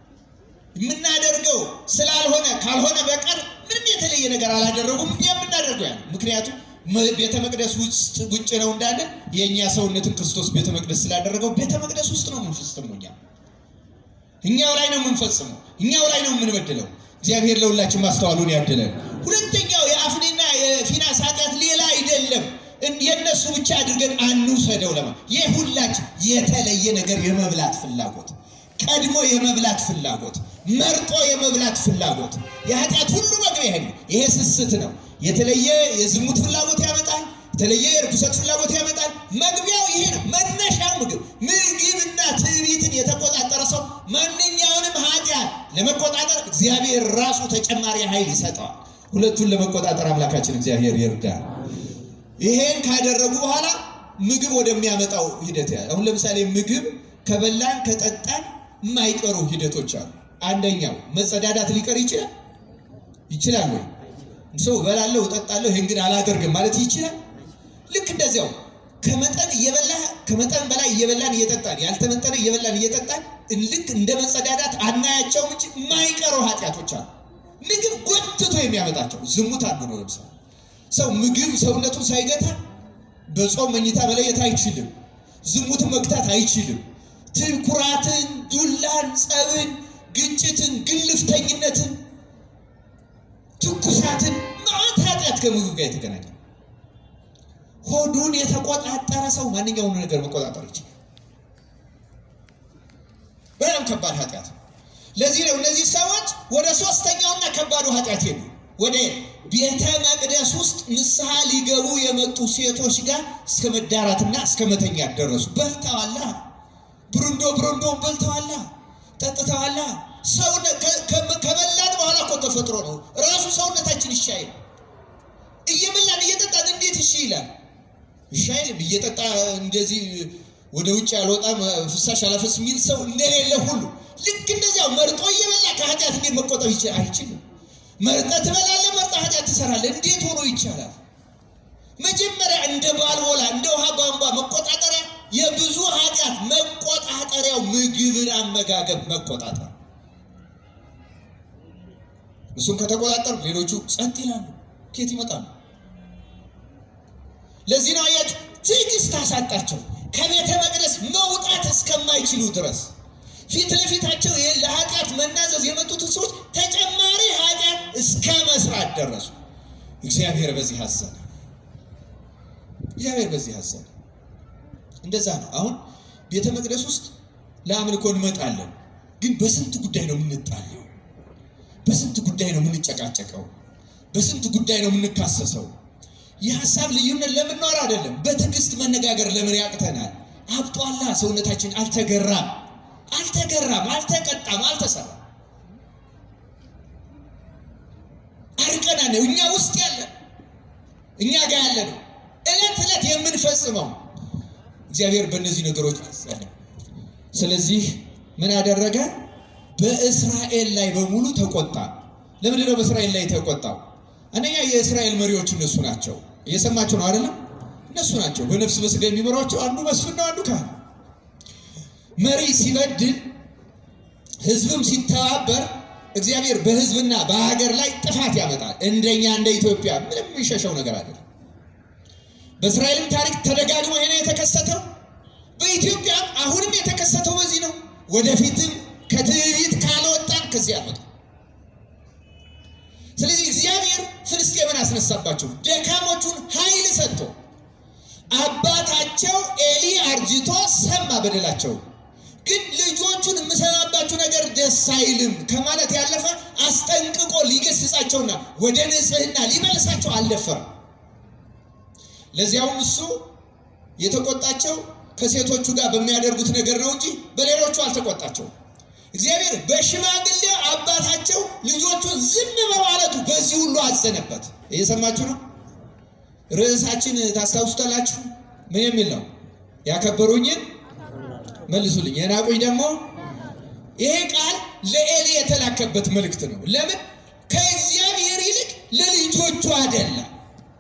የምናደርገው ስላልሆነ ካልሆነ በቀር ምንም የተለየ ነገር አላደረጉም። የምናደርገው ያ ምክንያቱም ቤተ መቅደስ ውስጥ ውጭ ነው እንዳለ የእኛ ሰውነትን ክርስቶስ ቤተ መቅደስ ስላደረገው ቤተ መቅደስ ውስጥ ነው የምንፈጽመው። እኛ እኛው ላይ ነው የምንፈጽመው፣ እኛው ላይ ነው የምንበድለው። እግዚአብሔር ለሁላችን ማስተዋሉን ያድለን። ሁለተኛው የአፍኒና የፊናንስ ኃጢአት ሌላ አይደለም። የእነሱ ብቻ አድርገን አንውሰደው። ለማ የሁላችን የተለየ ነገር የመብላት ፍላጎት፣ ቀድሞ የመብላት ፍላጎት፣ መርጦ የመብላት ፍላጎት የኃጢአት ሁሉ መግቢያ ይሄ ነው። ይሄ ስስት ነው። የተለየ የዝሙት ፍላጎት ያመጣል። የተለየ የርኩሰት ፍላጎት ያመጣል። መግቢያው ይሄ ነው። መነሻው ምግብ ምግብና ትዕቢትን የተቆጣጠረ ሰው ማንኛውንም ኃጢአት ለመቆጣጠር እግዚአብሔር ራሱ ተጨማሪ ኃይል ይሰጠዋል። ሁለቱን ለመቆጣጠር አምላካችን እግዚአብሔር ይርዳል። ይሄን ካደረጉ በኋላ ምግብ ወደሚያመጣው ሂደት ያ አሁን ለምሳሌ ምግብ ከበላን ከጠጣን የማይቀሩ ሂደቶች አሉ። አንደኛው መጸዳዳት ሊቀር ይችላል ይችላል ወይ? ሰው እበላለሁ እጠጣለሁ ይህን ግን አላደርግም ማለት ይችላል። ልክ እንደዚያው ከመጠን እየበላ ከመጠን በላይ እየበላን እየጠጣን ያልተመጠነ እየበላን እየጠጣን ልክ እንደ መጸዳዳት አናያቸውም እንጂ የማይቀሩ ኃጢአቶች አሉ። ምግብ ጎትቶ የሚያመጣቸው ዝሙት አንዱ ነው። ለምሳሌ ሰው ምግብ ሰውነቱን ሳይገታ በጾም መኝታ መለየት አይችልም። ዝሙትን መግታት አይችልም። ትኩራትን፣ ዱላን፣ ጸብን፣ ግጭትን፣ ግልፍተኝነትን፣ ትኩሳትን ማዕት ኃጢአት ከምግብ ጋር የተገናኘ ሆዱን የተቆጣጠረ ሰው ማንኛውም ነገር መቆጣጠር ይችላል። በጣም ከባድ ኃጢአት ነው። ለዚህ ነው እነዚህ ሰዎች ወደ ሶስተኛውና ከባዱ ኃጢአት ሄዱ። ወደ ቤተ መቅደስ ውስጥ ንስሐ ሊገቡ የመጡ ሴቶች ጋር እስከ መዳራትና እስከ መተኛት ደረሱ። በልተዋላ፣ ብሩንዶ ብሩንዶን በልተዋላ፣ ጠጥተዋላ። ከበላን በኋላ እኮ ተፈጥሮ ነው ራሱ ሰውነታችን እሺ አይልም። እየበላን እየጠጣን እንዴት እሺ ይላል? እሺ አይልም። እየጠጣ እንደዚህ ወደ ውጭ አልወጣም ፍሳሽ አላፈስ የሚል ሰው እንደሌለ ሁሉ ልክ እንደዚያው መርጦ እየበላ ከኃጢአት እንዴት መቆጠብ አይችልም? መርጠ ትበላለህ፣ መርጠ ኃጢአት ትሰራለህ። እንዴት ሆኖ ይቻላል? መጀመሪያ እንደ ባልቦላ እንደ ውሃ ቧንቧ መቆጣጠሪያ የብዙ ኃጢአት መቆጣጠሪያው ምግብን አመጋገብ መቆጣጠር። እሱን ከተቆጣጠሩ ሌሎቹ ጸጥ ይላሉ። ኬት ይመጣሉ? ለዚህ ነው አያችሁ፣ ትዕግስት አሳጣቸው ከቤተ መቅደስ መውጣት እስከማይችሉ ድረስ ፊት ለፊታቸው ለኃጢአት መናዘዝ የመጡትን ሰዎች ተጨማሪ ኃጢአት እስከ መስራት ደረሱ። እግዚአብሔር በዚህ አዘነ። እግዚአብሔር በዚህ አዘነ። እንደዛ ነው። አሁን ቤተ መቅደስ ውስጥ ለአምልኮ እንመጣለን፣ ግን በስንት ጉዳይ ነው የምንጣለው? በስንት ጉዳይ ነው የምንጨቃጨቀው? በስንት ጉዳይ ነው የምንካሰሰው? የሀሳብ ልዩነት ለምንኖር አይደለም። በትዕግስት መነጋገር ለምን ያቅተናል? አብጧላ፣ ሰውነታችን አልተገራም። አልተገራም፣ አልተቀጣም፣ አልተሰራም። አርቀና ነው እኛ ውስጥ ያለ እኛ ጋር ያለ ነው እለት እለት የምንፈጽመው። እግዚአብሔር በእነዚህ ነገሮች አሰነ። ስለዚህ ምን አደረገ? በእስራኤል ላይ በሙሉ ተቆጣ። ለምንድን ነው በእስራኤል ላይ ተቆጣው? አንደኛ የእስራኤል መሪዎች እነሱ ናቸው። እየሰማቸው ነው አይደለም? እነሱ ናቸው በነፍስ በስጋ የሚመሯቸው። አንዱ መስፍን ነው፣ አንዱ ካህን። መሪ ሲበድል ህዝብም ሲተባበር እግዚአብሔር በህዝብና በሀገር ላይ ጥፋት ያመጣል። እንደኛ እንደ ኢትዮጵያ ምንም የሚሸሸው ነገር አይደለም። በእስራኤልም ታሪክ ተደጋግሞ ይሄ ነው የተከሰተው። በኢትዮጵያም አሁንም የተከሰተው በዚህ ነው። ወደፊትም ከትዕቢት ካልወጣን ከዚህ አልወጣም። ስለዚህ እግዚአብሔር ፍልስጤምን አስነሳባቸው፣ ደካሞቹን ኃይል ሰጥቶ አባታቸው ኤሊ አርጅቶ ሰማ በደላቸው። ግን ልጆቹን የምሰማባችሁ ነገር ደስ አይልም ከማለት ያለፈ አስጠንቅቆ ሊገስጻቸውና ወደ ንጽህና ሊመልሳቸው አልደፈረም። ለዚያውም እሱ የተቆጣቸው ከሴቶቹ ጋር በሚያደርጉት ነገር ነው እንጂ በሌሎቹ አልተቆጣቸውም። እግዚአብሔር በሽማግሌ አባታቸው ልጆቹን ዝም በማለቱ በዚህ ሁሉ አዘነበት። እየሰማችሁ ነው። ርዕሳችን ታስታውሱታላችሁ። ምን የሚል ነው? ያከበሩኝን መልሱልኝ፣ የናቁኝ ደግሞ። ይሄ ቃል ለኤሊ የተላከበት መልእክት ነው። ለምን? ከእግዚአብሔር ይልቅ ለልጆቹ አይደለም፣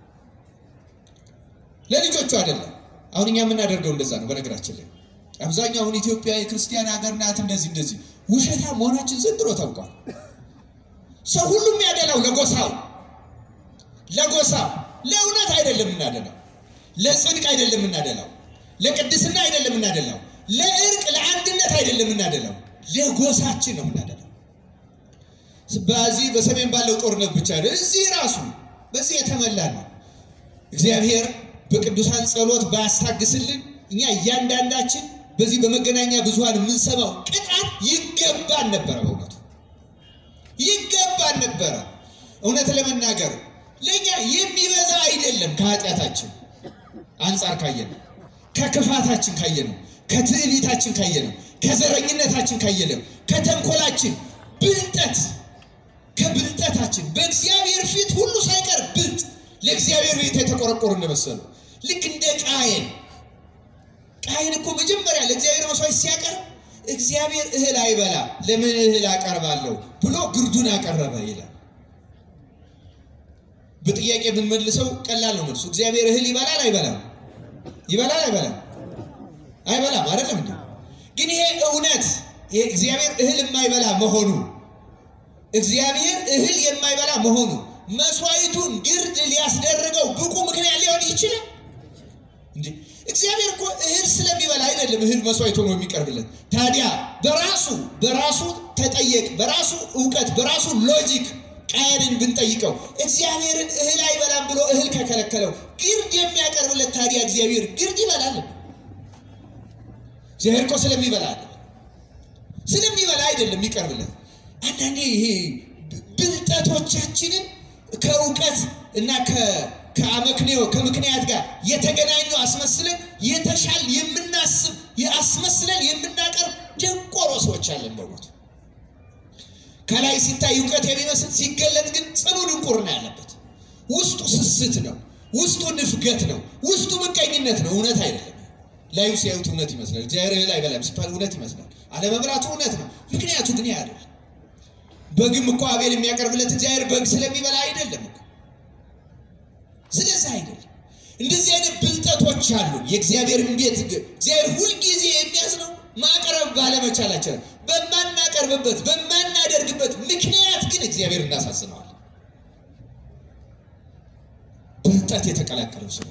ለልጆቹ አይደለም። አሁን እኛ የምናደርገው እንደዛ ነው። በነገራችን ላይ አብዛኛው አሁን ኢትዮጵያ የክርስቲያን ሀገር ናት፣ እንደዚህ እንደዚህ ውሸታ መሆናችን ዘንድሮ ታውቋል። ሰው ሁሉም ያደላው ለጎሳው ለጎሳው ለእውነት አይደለም የምናደላው፣ ለጽድቅ አይደለም የምናደላው፣ ለቅድስና አይደለም የምናደላው፣ ለእርቅ ለአንድነት አይደለም የምናደላው፣ ለጎሳችን ነው የምናደላው። በዚህ በሰሜን ባለው ጦርነት ብቻ ነው። እዚህ ራሱ በዚህ የተመላ ነው። እግዚአብሔር በቅዱሳን ጸሎት ባያስታግስልን እኛ እያንዳንዳችን በዚህ በመገናኛ ብዙኃን የምንሰማው ቅጣት ይገባን ነበረ። በእውነቱ ይገባን ነበረ። እውነት ለመናገር ለእኛ የሚበዛ አይደለም። ከኃጢአታችን አንጻር ካየነው፣ ከክፋታችን ካየነው፣ ከትዕቢታችን ካየነው፣ ከዘረኝነታችን ካየነው፣ ከተንኮላችን ብልጠት ከብልጠታችን በእግዚአብሔር ፊት ሁሉ ሳይቀር ብልጥ ለእግዚአብሔር ቤት የተቆረቆሩ እንደመሰሉ ልክ እንደ ቃየን ቃየን እኮ መጀመሪያ ለእግዚአብሔር መስዋዕት ሲያቀርብ እግዚአብሔር እህል አይበላ ለምን እህል አቀርባለሁ ብሎ ግርዱን አቀረበ ይላል። በጥያቄ ብንመልሰው ቀላል ነው መልሱ። እግዚአብሔር እህል ይበላል አይበላም? ይበላል አይበላም? አይበላም አይደለም እንዴ? ግን ይሄ እውነት ይሄ እግዚአብሔር እህል የማይበላ መሆኑ እግዚአብሔር እህል የማይበላ መሆኑ መስዋዕቱን ግርድ ሊያስደርገው ብቁ ምክንያት ሊሆን ይችላል እንዴ? እግዚአብሔር እኮ እህል ስለሚበላ አይደለም እህል መስዋዕት ሆኖ የሚቀርብለት። ታዲያ በራሱ በራሱ ተጠየቅ በራሱ እውቀት በራሱ ሎጂክ ቃየንን ብንጠይቀው እግዚአብሔርን እህል አይበላም ብሎ እህል ከከለከለው ግርድ የሚያቀርብለት ታዲያ እግዚአብሔር ግርድ ይበላል? እግዚአብሔር እኮ ስለሚበላ አይደለም ስለሚበላ አይደለም የሚቀርብለት። አንዳንዴ ይሄ ብልጠቶቻችንን ከእውቀት እና ከአመክንዮ ከምክንያት ጋር የተገናኙ አስመስለን የተሻል የምናስብ አስመስለን የምናቀርብ ደንቆሮ ሰዎች አለን በእውነቱ። ከላይ ሲታይ እውቀት የሚመስል ሲገለጥ ግን ጽኑ ድንቁርና ያለበት ውስጡ ስስት ነው፣ ውስጡ ንፍገት ነው፣ ውስጡ ምቀኝነት ነው። እውነት አይደለም። ላዩ ሲያዩት እውነት ይመስላል። እግዚአብሔር እህል አይበላም ሲባል እውነት ይመስላል። አለመብላቱ እውነት ነው። ምክንያቱ ግን ያ አይደለም። በግም እኮ አቤል የሚያቀርብለት እግዚአብሔር በግ ስለሚበላ አይደለም እኮ። ስለዚህ አይደለም። እንደዚህ አይነት ብልጠቶች አሉ። የእግዚአብሔርን ቤት እግዚአብሔር ሁልጊዜ የሚያዝነው ማቅረብ ባለመቻላችን በማናቀርብበት በማናደርግበት ምክንያት ግን እግዚአብሔር እናሳዝነዋል። ብልጠት የተቀላቀለው ስለሆነ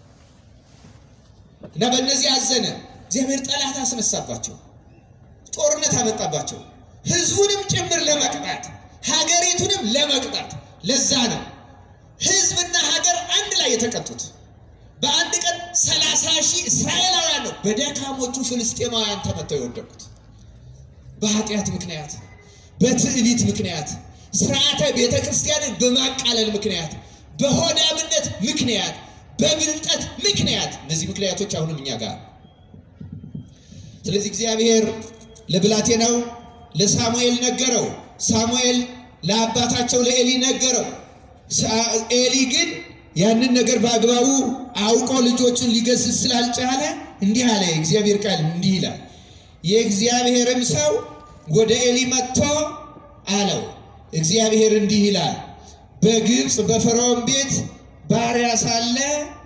እና በእነዚህ አዘነ። እግዚአብሔር ጠላት አስነሳባቸው፣ ጦርነት አመጣባቸው፣ ህዝቡንም ጭምር ለመቅጣት ሀገሪቱንም ለመቅጣት። ለዛ ነው ህዝብና ሀገር አንድ ላይ የተቀጡት። በአንድ ቀን ሰላሳ ሺህ እስራኤላውያን ነው በደካሞቹ ፍልስጤማውያን ተመተው የወደቁት። በኃጢአት ምክንያት፣ በትዕቢት ምክንያት፣ ስርዓተ ቤተ ክርስቲያንን በማቃለል ምክንያት፣ በሆዳምነት ምክንያት፣ በብልጠት ምክንያት እነዚህ ምክንያቶች አሁንም እኛ ጋር። ስለዚህ እግዚአብሔር ለብላቴናው ለሳሙኤል ነገረው። ሳሙኤል ለአባታቸው ለኤሊ ነገረው። ኤሊ ግን ያንን ነገር በአግባቡ አውቆ ልጆቹን ሊገስጽ ስላልቻለ እንዲህ አለ። የእግዚአብሔር ቃል እንዲህ ይላል። የእግዚአብሔርም ሰው ወደ ኤሊ መጥቶ አለው፣ እግዚአብሔር እንዲህ ይላል፣ በግብፅ በፈርዖን ቤት ባሪያ ሳለ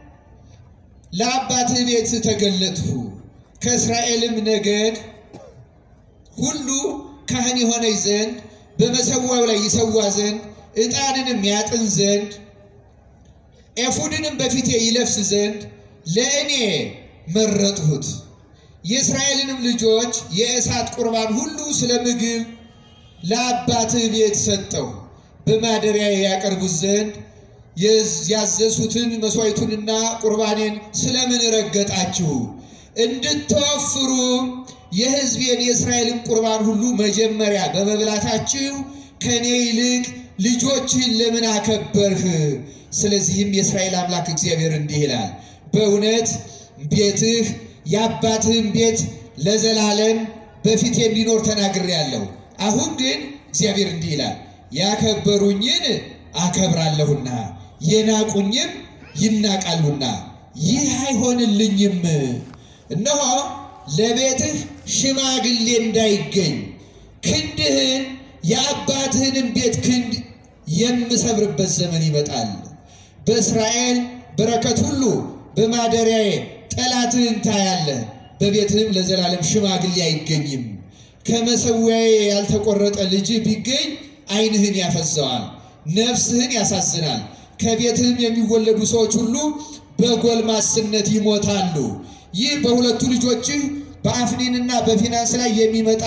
ለአባትህ ቤት ተገለጥሁ፣ ከእስራኤልም ነገድ ሁሉ ካህን የሆነኝ ዘንድ በመሰዊያው ላይ ይሰዋ ዘንድ ዕጣንንም ያጥን ዘንድ ኤፉድንም በፊቴ ይለብስ ዘንድ ለእኔ መረጥሁት። የእስራኤልንም ልጆች የእሳት ቁርባን ሁሉ ስለ ምግብ ለአባትህ ቤት ሰጠው፣ በማደሪያ ያቀርቡት ዘንድ ያዘዝሁትን መሥዋዕቱንና ቁርባኔን ስለምን ረገጣችሁ? እንድትወፍሩ የሕዝቤን የእስራኤልን ቁርባን ሁሉ መጀመሪያ በመብላታችሁ ከእኔ ይልቅ ልጆችህን ለምን አከበርህ? ስለዚህም የእስራኤል አምላክ እግዚአብሔር እንዲህ ይላል፣ በእውነት ቤትህ የአባትህን ቤት ለዘላለም በፊቴ እንዲኖር ተናግሬአለሁ። አሁን ግን እግዚአብሔር እንዲህ ይላል፣ ያከበሩኝን አከብራለሁና የናቁኝም ይናቃሉና ይህ አይሆንልኝም። እነሆ ለቤትህ ሽማግሌ እንዳይገኝ ክንድህን የአባትህንም ቤት ክንድ የምሰብርበት ዘመን ይመጣል። በእስራኤል በረከት ሁሉ በማደሪያዬ ጠላትህን ታያለህ። በቤትህም ለዘላለም ሽማግሌ አይገኝም። ከመሰዊያዬ ያልተቆረጠ ልጅ ቢገኝ ዓይንህን ያፈዘዋል፣ ነፍስህን ያሳዝናል። ከቤትህም የሚወለዱ ሰዎች ሁሉ በጎልማስነት ይሞታሉ። ይህ በሁለቱ ልጆችህ በአፍኒንና በፊናንስ ላይ የሚመጣ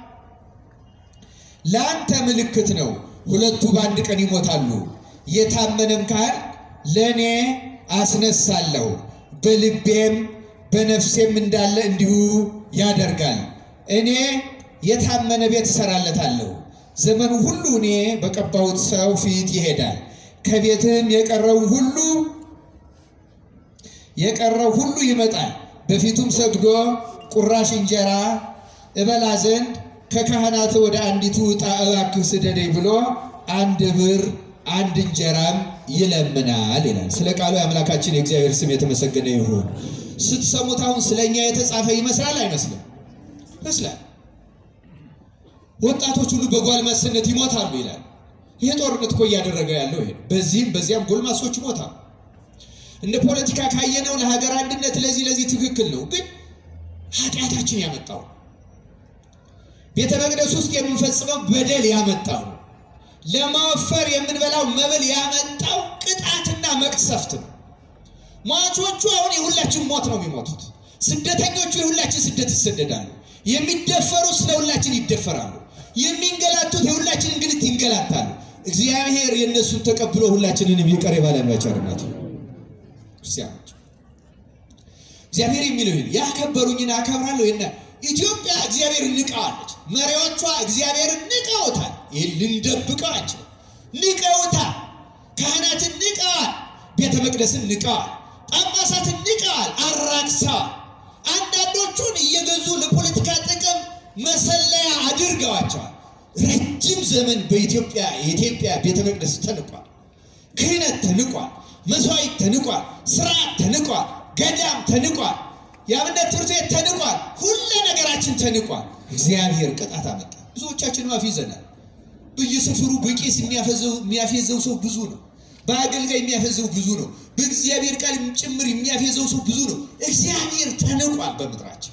ለአንተ ምልክት ነው። ሁለቱ በአንድ ቀን ይሞታሉ። የታመነም ካህን ለእኔ አስነሳለሁ፣ በልቤም በነፍሴም እንዳለ እንዲሁ ያደርጋል። እኔ የታመነ ቤት እሰራለታለሁ። ዘመኑ ሁሉ እኔ በቀባሁት ሰው ፊት ይሄዳል። ከቤትህም የቀረው ሁሉ የቀረው ሁሉ ይመጣል። በፊቱም ሰግዶ ቁራሽ እንጀራ እበላ ዘንድ ከካህናት ወደ አንዲቱ ዕጣ እባክህ ስደደኝ ብሎ አንድ ብር አንድ እንጀራም ይለምናል ይላል። ስለ ቃሉ የአምላካችን የእግዚአብሔር ስም የተመሰገነ ይሁን። ስትሰሙት አሁን ስለ እኛ የተጻፈ ይመስላል አይመስልም? ይመስላል። ወጣቶች ሁሉ በጓልማስነት ይሞታሉ ይላል። ይሄ ጦርነት እኮ እያደረገ ያለው ይሄ በዚህም በዚያም ጎልማሶች ይሞታሉ። እንደ ፖለቲካ ካየነው ለሀገር አንድነት ለዚህ ለዚህ ትክክል ነው፣ ግን ኃጢአታችን ያመጣው ቤተ መቅደስ ውስጥ የምንፈጽመው በደል ያመጣው ለማወፈር የምንበላው መብል ያመጣው ቅጣትና መቅሰፍት ነው። ሟቾቹ አሁን የሁላችን ሞት ነው የሚሞቱት። ስደተኞቹ የሁላችን ስደት ይሰደዳሉ። የሚደፈሩ ስለ ሁላችን ይደፈራሉ። የሚንገላቱት የሁላችን እንግልት ይንገላታሉ። እግዚአብሔር የእነሱን ተቀብሎ ሁላችንንም ይቅር ይበለን በቸርነቱ። ክርስቲያኖች እግዚአብሔር የሚለው ይህን ያከበሩኝን አከብራለሁ ይና ኢትዮጵያ እግዚአብሔርን ንቀዋለች። መሪዎቿ እግዚአብሔርን ንቀውታል። ይህን ልንደብቀዋቸው ንቀውታል። ካህናትን ንቀዋል። ቤተ መቅደስን ንቀዋል። ጳጳሳትን ንቀዋል፣ አራክሰዋል። አንዳንዶቹን እየገዙ ለፖለቲካ ጥቅም መሰለያ አድርገዋቸዋል። ረጅም ዘመን በኢትዮጵያ የኢትዮጵያ ቤተ መቅደስ ተንቋል። ክህነት ተንቋል። መስዋዕት ተንቋል። ስርዓት ተንቋል። ገዳም ተንቋል። የአብነት ትምህርት ቤት ተንቋል። ሁሉ ነገራችን ተንቋል። እግዚአብሔር ቅጣት አመጣ። ብዙዎቻችን አፍ ይዘናል። በየሰፈሩ በቄስ የሚያፌዘው ሰው ብዙ ነው። በአገልጋይ የሚያፌዘው ብዙ ነው። በእግዚአብሔር ቃል ጭምር የሚያፌዘው ሰው ብዙ ነው። እግዚአብሔር ተንቋል። በምድራችን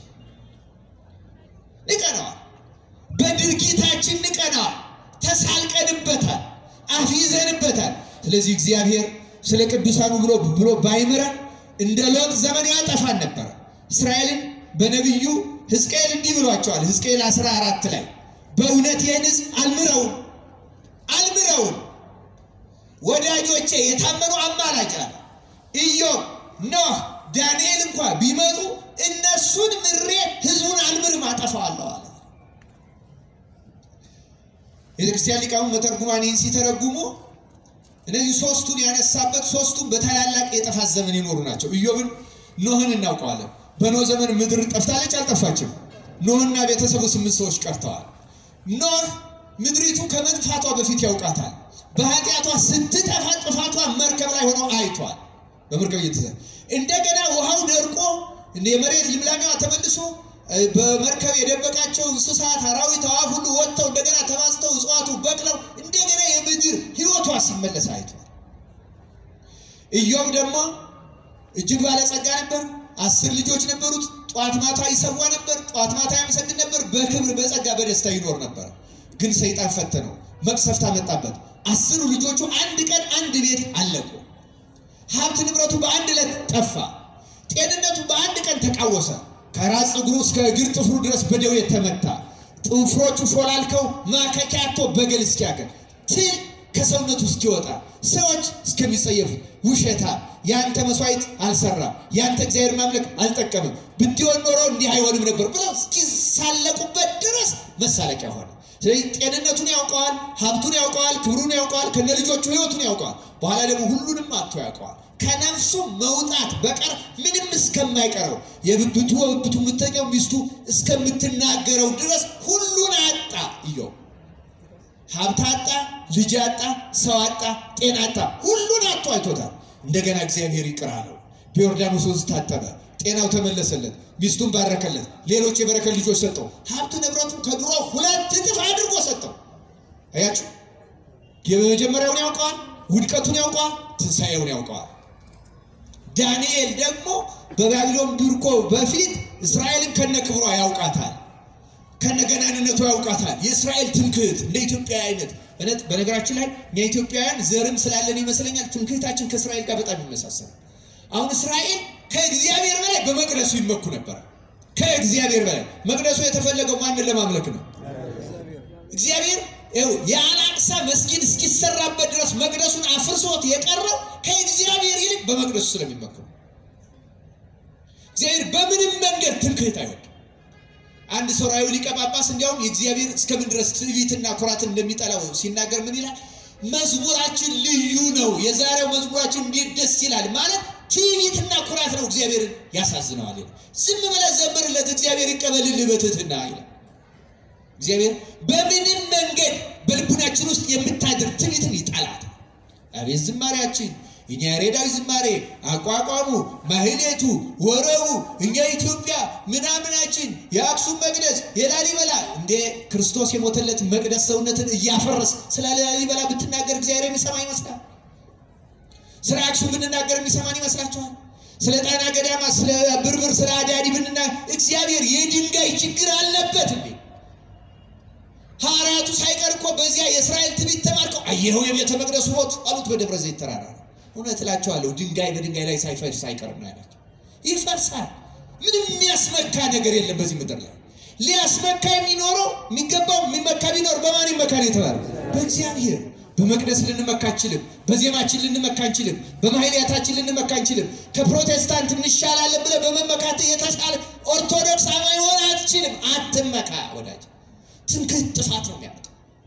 ንቀነዋል። በድርጊታችን ንቀነዋል። ተሳልቀንበታል። አፊዘንበታል። ስለዚህ እግዚአብሔር ስለ ቅዱሳኑ ብሎ ብሎ ባይምረን እንደ ሎጥ ዘመን ያጠፋን ነበረ። እስራኤልን በነቢዩ ሕዝቅኤል እንዲህ ብሏቸዋል። ሕዝቅኤል 14 ላይ በእውነት ይህን ሕዝብ አልምረውም አልምረውም ወዳጆቼ የታመኑ አማላጭ አለ ኢዮብ፣ ኖህ፣ ዳንኤል እንኳ ቢመጡ እነሱን ምሬ ሕዝቡን አልምርም አጠፋዋለሁ አለ። ቤተክርስቲያን ሊቃውንት መተርጉማን ይህን ሲተረጉሙ እነዚህ ሶስቱን ያነሳበት ሶስቱም በታላላቅ የጥፋት ዘመን የኖሩ ናቸው። ኢዮብን ኖህን እናውቀዋለን። በኖህ ዘመን ምድር ጠፍታለች አልጠፋችም? ኖህና ቤተሰቡ ስምንት ሰዎች ቀርተዋል። ኖህ ምድሪቱ ከመጥፋቷ በፊት ያውቃታል። በኃጢአቷ ስትጠፋ ጥፋቷ መርከብ ላይ ሆኖ አይቷል። በመርከብ እየተዘ እንደገና ውሃው ደርቆ የመሬት ልምላሜዋ ተመልሶ በመርከብ የደበቃቸው እንስሳት፣ አራዊት፣ አዋፍ ሁሉ ወጥተው እንደገና ተባዝተው እጽዋቱ በቅለው እንደገና የምድር ሕይወቷ ሲመለስ አይቷል። ኢዮብ ደግሞ እጅግ ባለጸጋ ነበር። አስር ልጆች ነበሩት። ጧት ማታ ይሰዋ ነበር። ጧት ማታ ያመሰግን ነበር። በክብር በጸጋ በደስታ ይኖር ነበር። ግን ሰይጣን ፈተነው፣ መቅሰፍት አመጣበት። አስሩ ልጆቹ አንድ ቀን አንድ ቤት አለቁ። ሀብት ንብረቱ በአንድ ዕለት ጠፋ። ጤንነቱ በአንድ ቀን ተቃወሰ። ከራስ ፀጉሩ እስከ እግር ጥፍሩ ድረስ በደዌ ተመታ። ጥፍሮቹ ሾላልከው ማከኪያቶ በገል እስኪያገል ትል ከሰውነቱ እስኪወጣ ሰዎች እስከሚጸየፉ ውሸታ ያንተ መስዋዕት አልሰራም፣ ያንተ እግዚአብሔር ማምለክ አልጠቀምም፣ ብትሆን ኖሮ እንዲህ አይሆንም ነበር ብለው እስኪሳለቁበት ድረስ መሳለቂያ ሆነ። ስለዚህ ጤንነቱን ያውቀዋል፣ ሀብቱን ያውቀዋል፣ ክብሩን ያውቀዋል፣ ከነ ልጆቹ ህይወቱን ያውቀዋል። በኋላ ደግሞ ሁሉንም አጥቶ ያውቀዋል። ከነፍሱ መውጣት በቀር ምንም እስከማይቀረው የብብቱ በብብቱ የምትተኛው ሚስቱ እስከምትናገረው ድረስ ሁሉን አጣ። ኢዮብ ሀብት አጣ፣ ልጅ አጣ፣ ሰው አጣ፣ ጤና አጣ። ሁሉን አጥቶ አይቶታል። እንደገና እግዚአብሔር ይቅር አለው። በዮርዳኖስ ወንዝ ታጠበ፣ ጤናው ተመለሰለት፣ ሚስቱን ባረከለት፣ ሌሎች የበረከት ልጆች ሰጠው። ሀብት ንብረቱን ከድሮ ሁለት እጥፍ አድርጎ ሰጠው። አያችሁ፣ የመጀመሪያውን ያውቀዋል፣ ውድቀቱን ያውቀዋል፣ ትንሣኤውን ያውቀዋል። ዳንኤል ደግሞ በባቢሎን ምርኮ በፊት እስራኤልን ከነ ክብሯ ያውቃታል ከነገናንነቱ ያውቃታል። የእስራኤል ትምክህት እንደ ኢትዮጵያ አይነት እውነት። በነገራችን ላይ እኛ ኢትዮጵያውያን ዘርም ስላለን ይመስለኛል ትምክህታችን ከእስራኤል ጋር በጣም ይመሳሰላል። አሁን እስራኤል ከእግዚአብሔር በላይ በመቅደሱ ይመኩ ነበር። ከእግዚአብሔር በላይ መቅደሱ የተፈለገው ማንን ለማምለክ ነው? እግዚአብሔር ይኸው የአላቅሳ መስጊድ እስኪሰራበት ድረስ መቅደሱን አፍርሶት የቀረው ከእግዚአብሔር ይልቅ በመቅደሱ ስለሚመኩ ነው። እግዚአብሔር በምንም መንገድ ትምክህት አይወድም። አንድ ሶርያዊ ሊቀ ጳጳስ እንዲያውም የእግዚአብሔር እስከምን ድረስ ትዕቢትና ኩራትን እንደሚጠላው ሲናገር ምን ይላል? መዝሙራችን ልዩ ነው፣ የዛሬው መዝሙራችን እንዴት ደስ ይላል ማለት ትዕቢትና ኩራት ነው፣ እግዚአብሔርን ያሳዝነዋል። ዝም ብለህ ዘምርለት፣ እግዚአብሔር ይቀበልልህ በትህትና ይላል። እግዚአብሔር በምንም መንገድ በልቡናችን ውስጥ የምታድር ትዕቢትን ይጠላል። አቤት ዝማሬያችን እኛ ያሬዳዊ ዝማሬ አቋቋሙ፣ ማህሌቱ፣ ወረቡ እኛ ኢትዮጵያ ምናምናችን የአክሱም መቅደስ የላሊበላ እንደ ክርስቶስ የሞተለት መቅደስ ሰውነትን እያፈረስ ስለ ላሊበላ ብትናገር እግዚአብሔር የሚሰማ ይመስላል? ስለ አክሱም ብንናገር የሚሰማን ይመስላችኋል? ስለ ጣና ገዳማ፣ ስለ ብርብር፣ ስለ አዳዲ ብንና እግዚአብሔር የድንጋይ ችግር አለበት እንዴ? ሐዋርያቱ ሳይቀር እኮ በዚያ የእስራኤል ትንቢት ተማርከው አየኸው የቤተ መቅደሱ ሞት አሉት በደብረ ዘይት ተራራ እውነት እላቸዋለሁ ድንጋይ በድንጋይ ላይ ሳይፈርስ አይቀርም ነው ያላቸው። ይፈርሳል። ምንም የሚያስመካ ነገር የለም በዚህ ምድር ላይ። ሊያስመካ የሚኖረው የሚገባው የሚመካ ቢኖር በማን ይመካ ነው የተባለ? በእግዚአብሔር። በመቅደስ ልንመካ አንችልም። በዜማችን ልንመካ አንችልም። በማህሌታችን ልንመካ አንችልም። ከፕሮቴስታንት እንሻላለን ብለህ በመመካት የተሻለ ኦርቶዶክስ አማኝ ሆነ አትችልም። አትመካ ወዳጅ። ትምክህት ጥፋት ነው የሚያመጣው።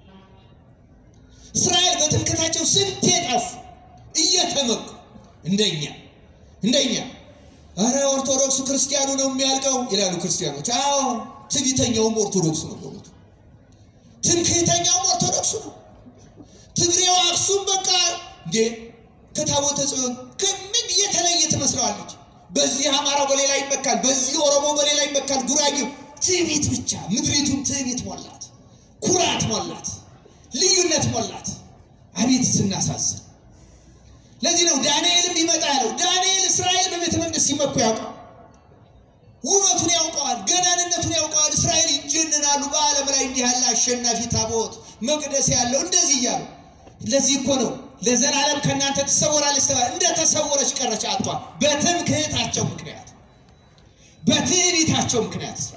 እስራኤል በትምክህታቸው ስንት የጠፉ እየተመኩ እንደኛ እንደኛ አረ ኦርቶዶክሱ ክርስቲያኑ ነው የሚያልቀው ይላሉ ክርስቲያኖች። አዎ ትዕቢተኛውም ኦርቶዶክሱ ነው በሞቱ ትምክህተኛውም ኦርቶዶክሱ ነው። ትግሬው አክሱም በቃ እንዴ ከታቦተ ጽዮን ከምን የተለየ ትመስለዋለች። በዚህ አማራው በሌላ ይመካል፣ በዚህ ኦሮሞ በሌላ ይመካል፣ ጉራጌው ትዕቢት ብቻ ምድሪቱን ትዕቢት ሞላት፣ ኩራት ሞላት፣ ልዩነት ሞላት። አቤት ስናሳዝን! ለዚህ ነው ዳንኤልም ይመጣ ያለው። ዳንኤል እስራኤል በቤተ መቅደስ ሲመኩ ያውቀዋል፣ ውበቱን ያውቀዋል፣ ገናንነቱን ያውቀዋል። እስራኤል ይጀንናሉ። በዓለም ላይ እንዲህ ያለ አሸናፊ ታቦት መቅደስ ያለው እንደዚህ እያሉ ለዚህ እኮ ነው ለዘላለም ከእናንተ ትሰወራለች ተባለ። እንደ ተሰወረች ቀረች አጥቷል። በትምክህታቸው ምክንያት በትዕቢታቸው ምክንያት እስራኤል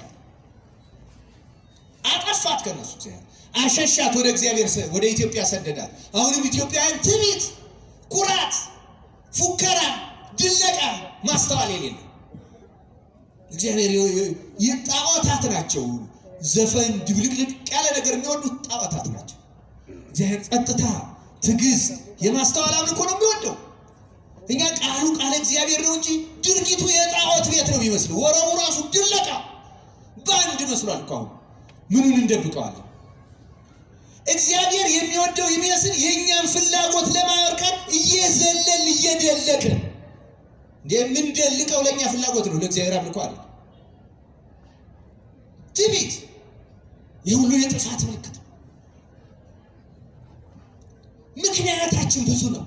አጠፋት። ከነሱ እግዚአብሔር አሸሻት፣ ወደ እግዚአብሔር ወደ ኢትዮጵያ ሰደዳት። አሁንም ኢትዮጵያውያን ትዕቢት፣ ኩራት፣ ፉከራ፣ ድለቃ፣ ማስተዋል የሌለ እግዚአብሔር ጣዖታት ናቸው። ዘፈን ድብልቅልቅ ያለ ነገር የሚወዱት ጣዖታት ናቸው። እግዚአብሔር ጸጥታ፣ ትዕግስት፣ የማስተዋል አምልኮ ነው የሚወደው። እኛ ቃሉ ቃለ እግዚአብሔር ነው እንጂ ድርጊቱ የጣዖት ቤት ነው የሚመስለው። ወረቡ ራሱ ድለቃ፣ በአንድ መስሏል እኮ አሁን ምኑን እንደብቀዋለን? እግዚአብሔር የሚወደው የሚመስል የእኛን ፍላጎት ለማርካት እየዘለል እየደለቅን የምንደልቀው ለእኛ ፍላጎት ነው፣ ለእግዚአብሔር አምልኮ አለ። ትዕቢት የሁሉ የጥፋት ምልክት ነው። ምክንያታችን ብዙ ነው።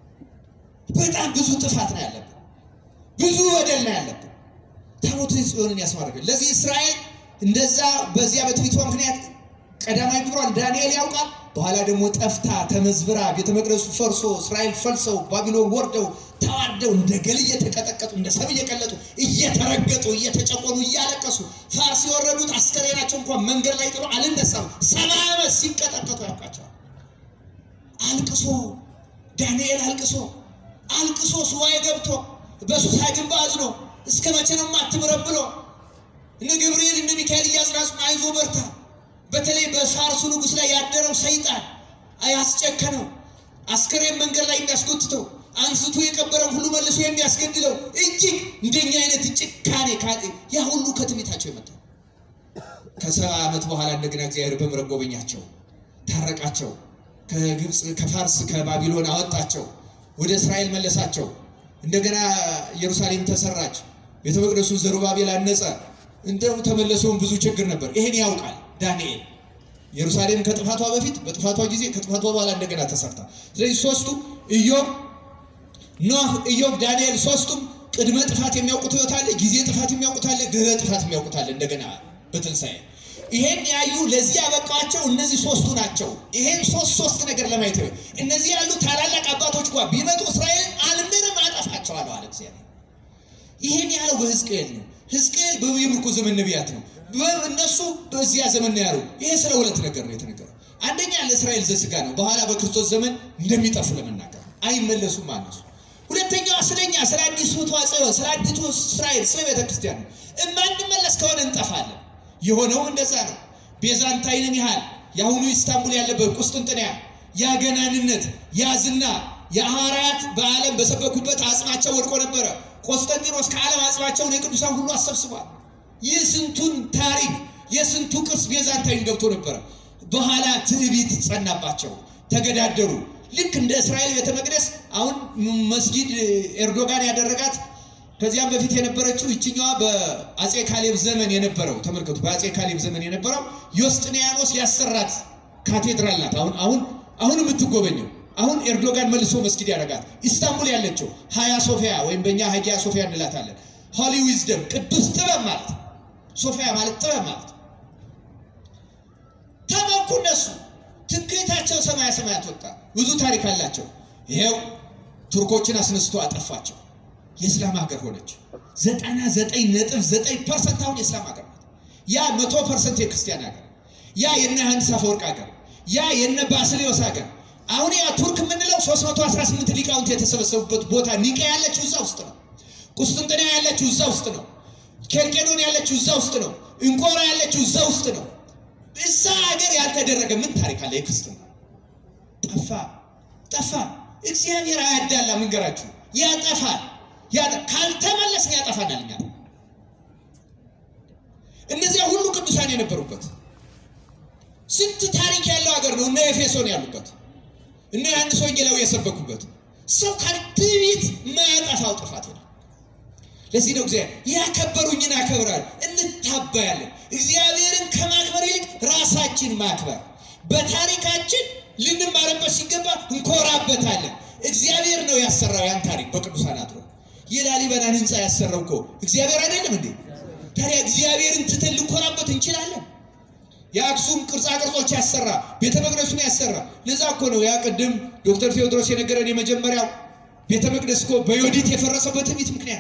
በጣም ብዙ ጥፋት ነው ያለብን፣ ብዙ በደል ነው ያለብን። ታቦተ ጽዮንን ያስማርክን። ለዚህ እስራኤል እንደዛ በዚያ በትዕቢቷ ምክንያት ቀዳማዊ ግብሯን ዳንኤል ያውቃል። በኋላ ደግሞ ጠፍታ ተመዝብራ ቤተ መቅደሱ ፈርሶ እስራኤል ፈልሰው ባቢሎን ወርደው ተዋርደው እንደ ገል እየተቀጠቀጡ እንደ ሰብ እየቀለጡ እየተረገጡ እየተጨቆኑ እያለቀሱ ፋርስ የወረዱት አስከሬናቸው እንኳን መንገድ ላይ ጥሎ አልነሳም ሰባ ዓመት ሲቀጠቀጡ ያውቃቸዋል። አልቅሶ ዳንኤል አልቅሶ አልቅሶ ሱባኤ ገብቶ በሱሳ ግንብ አዝኖ እስከ መቼ ነው የማትምረብ ብሎ እነ ገብርኤል እነ ሚካኤል እያጽናጹን አይዞ በርታ በተለይ በፋርሱ ንጉሥ ላይ ያደረው ሰይጣን ያስጨከነው አስከሬን መንገድ ላይ የሚያስጎትተው አንስቶ የቀበረው ሁሉ መልሶ የሚያስገድለው እጅግ እንደኛ አይነት ጭካኔ ያ ሁሉ ከትዕቢታቸው የመጣ ከሰባ ዓመት በኋላ እንደገና እግዚአብሔር በምሕረት ጎበኛቸው፣ ታረቃቸው። ከግብፅ ከፋርስ ከባቢሎን አወጣቸው፣ ወደ እስራኤል መለሳቸው። እንደገና ኢየሩሳሌም ተሰራች፣ ቤተ መቅደሱን ዘሩባቤል አነጸ። እንደው ተመለሰውን ብዙ ችግር ነበር። ይሄን ያውቃል ዳንኤል። ኢየሩሳሌም ከጥፋቷ በፊት በጥፋቷ ጊዜ ከጥፋቷ በኋላ እንደገና ተሰርታ። ስለዚህ ሶስቱ ኢዮብ፣ ኖህ፣ ኢዮብ፣ ዳንኤል ሶስቱም ቅድመ ጥፋት የሚያውቁት ሕይወት አለ፣ ጊዜ ጥፋት የሚያውቁት አለ፣ ድህረ ጥፋት የሚያውቁት አለ። እንደገና በትንሣኤ ይሄን ያዩ ለዚህ ያበቃቸው እነዚህ ሶስቱ ናቸው። ይሄን ሶስት ሶስት ነገር ለማየት ነው። እነዚህ ያሉ ታላላቅ አባቶች እንኳ ቢመጡ እስራኤልን አልምርም አጠፋቸዋለሁ አለ እግዚአብሔር። ይሄን ያለው በሕዝቅኤል ነው። ሕዝቅኤል በምርኮ ዘመን ነቢያት ነው። እነሱ በዚያ ዘመን ነው ያሉ። ይሄ ስለ ሁለት ነገር ነው የተነገረው። አንደኛ ለእስራኤል ዘስጋ ነው፣ በኋላ በክርስቶስ ዘመን እንደሚጠፉ ለመናገር አይመለሱም አነሱ። ሁለተኛዋ ስለኛ ስለ አዲሱ ተዋጽኦ ስለ አዲቱ እስራኤል ስለ ቤተ ክርስቲያን ነው። እማንመለስ ከሆነ እንጠፋለን። የሆነውም እንደዛ ነው። ቤዛንታይንን ያህል የአሁኑ ኢስታንቡል ያለበት ቁስጥንጥንያ ያገናንነት ያዝና የሐዋርያት በዓለም በሰበኩበት አጽማቸው ወድቆ ነበረ። ቆስጠንጢኖስ ከዓለም አጽማቸውን የቅዱሳን ሁሉ አሰብስቧል። የስንቱን ታሪክ የስንቱ ቅርስ ቤዛንታይን ገብቶ ነበረ። በኋላ ትዕቢት ጸናባቸው፣ ተገዳደሩ። ልክ እንደ እስራኤል ቤተ መቅደስ አሁን መስጊድ ኤርዶጋን ያደረጋት ከዚያም በፊት የነበረችው ይችኛዋ በአጼ ካሌብ ዘመን የነበረው ተመልከቱ። በአጼ ካሌብ ዘመን የነበረው ዮስጥንያኖስ ያሰራት ካቴድራል ናት። አሁን አሁን አሁን የምትጎበኘው አሁን ኤርዶጋን መልሶ መስጊድ ያደረጋት ኢስታንቡል ያለችው ሀያ ሶፊያ ወይም በእኛ ሀጊያ ሶፊያ እንላታለን። ሆሊ ዊዝደም ቅዱስ ጥበብ ማለት ሶፊያ ማለት ጥበብ ማለት ተመኩ። እነሱ ትምክህታቸው ሰማያ ሰማያት ወጣ። ብዙ ታሪክ አላቸው። ይሄው ቱርኮችን አስነስቶ አጠፋቸው። የእስላም ሀገር ሆነች። ዘጠና ዘጠኝ ነጥብ ዘጠኝ ፐርሰንት አሁን የእስላም ሀገር ናት። ያ መቶ ፐርሰንት የክርስቲያን ሀገር፣ ያ የነ ዮሐንስ አፈወርቅ ሀገር፣ ያ የነ ባስልዮስ ሀገር። አሁን ያ ቱርክ የምንለው 318 ሊቃውንት የተሰበሰቡበት ቦታ ኒቃ ያለችው እዛ ውስጥ ነው። ቁስጥንጥንያ ያለችው እዛ ውስጥ ነው። ኬልቄዶን ያለችው እዛ ውስጥ ነው። እንቆራ ያለችው እዛ ውስጥ ነው። እዛ ሀገር ያልተደረገ ምን ታሪክ አለ? የክርስትና ጠፋ ጠፋ። እግዚአብሔር አያዳላ መንገራችሁ ያጠፋል ካልተመለስን ያጠፋናል። እኛ እነዚያ ሁሉ ቅዱሳን የነበሩበት ስንት ታሪክ ያለው ሀገር ነው። እነ ኤፌሶን ያሉበት እነ ዮሐንስ ወንጌላዊ የሰበኩበት ሰው ካልትዕቢት የማያጠፋው ጥፋት የለም። ለዚህ ነው እግዚአብሔር ያከበሩኝን አከብራል እንታባያለን። እግዚአብሔርን ከማክበር ይልቅ ራሳችን ማክበር በታሪካችን ልንማርበት ሲገባ እንኮራበታለን። እግዚአብሔር ነው ያሰራው ያን ታሪክ በቅዱሳን አድሮ የላሊበላን ህንፃ ያሰራው እኮ እግዚአብሔር አይደለም እንዴ? ታዲያ እግዚአብሔርን ትተን ልንኮራበት እንችላለን? የአክሱም ቅርጻ ቅርጾች ያሰራ ቤተ መቅደሱን ያሰራ ለዛ እኮ ነው ያ ቅድም ዶክተር ቴዎድሮስ የነገረን የመጀመሪያው ቤተ መቅደስ እኮ በዮዲት የፈረሰው በትዕቢት ምክንያት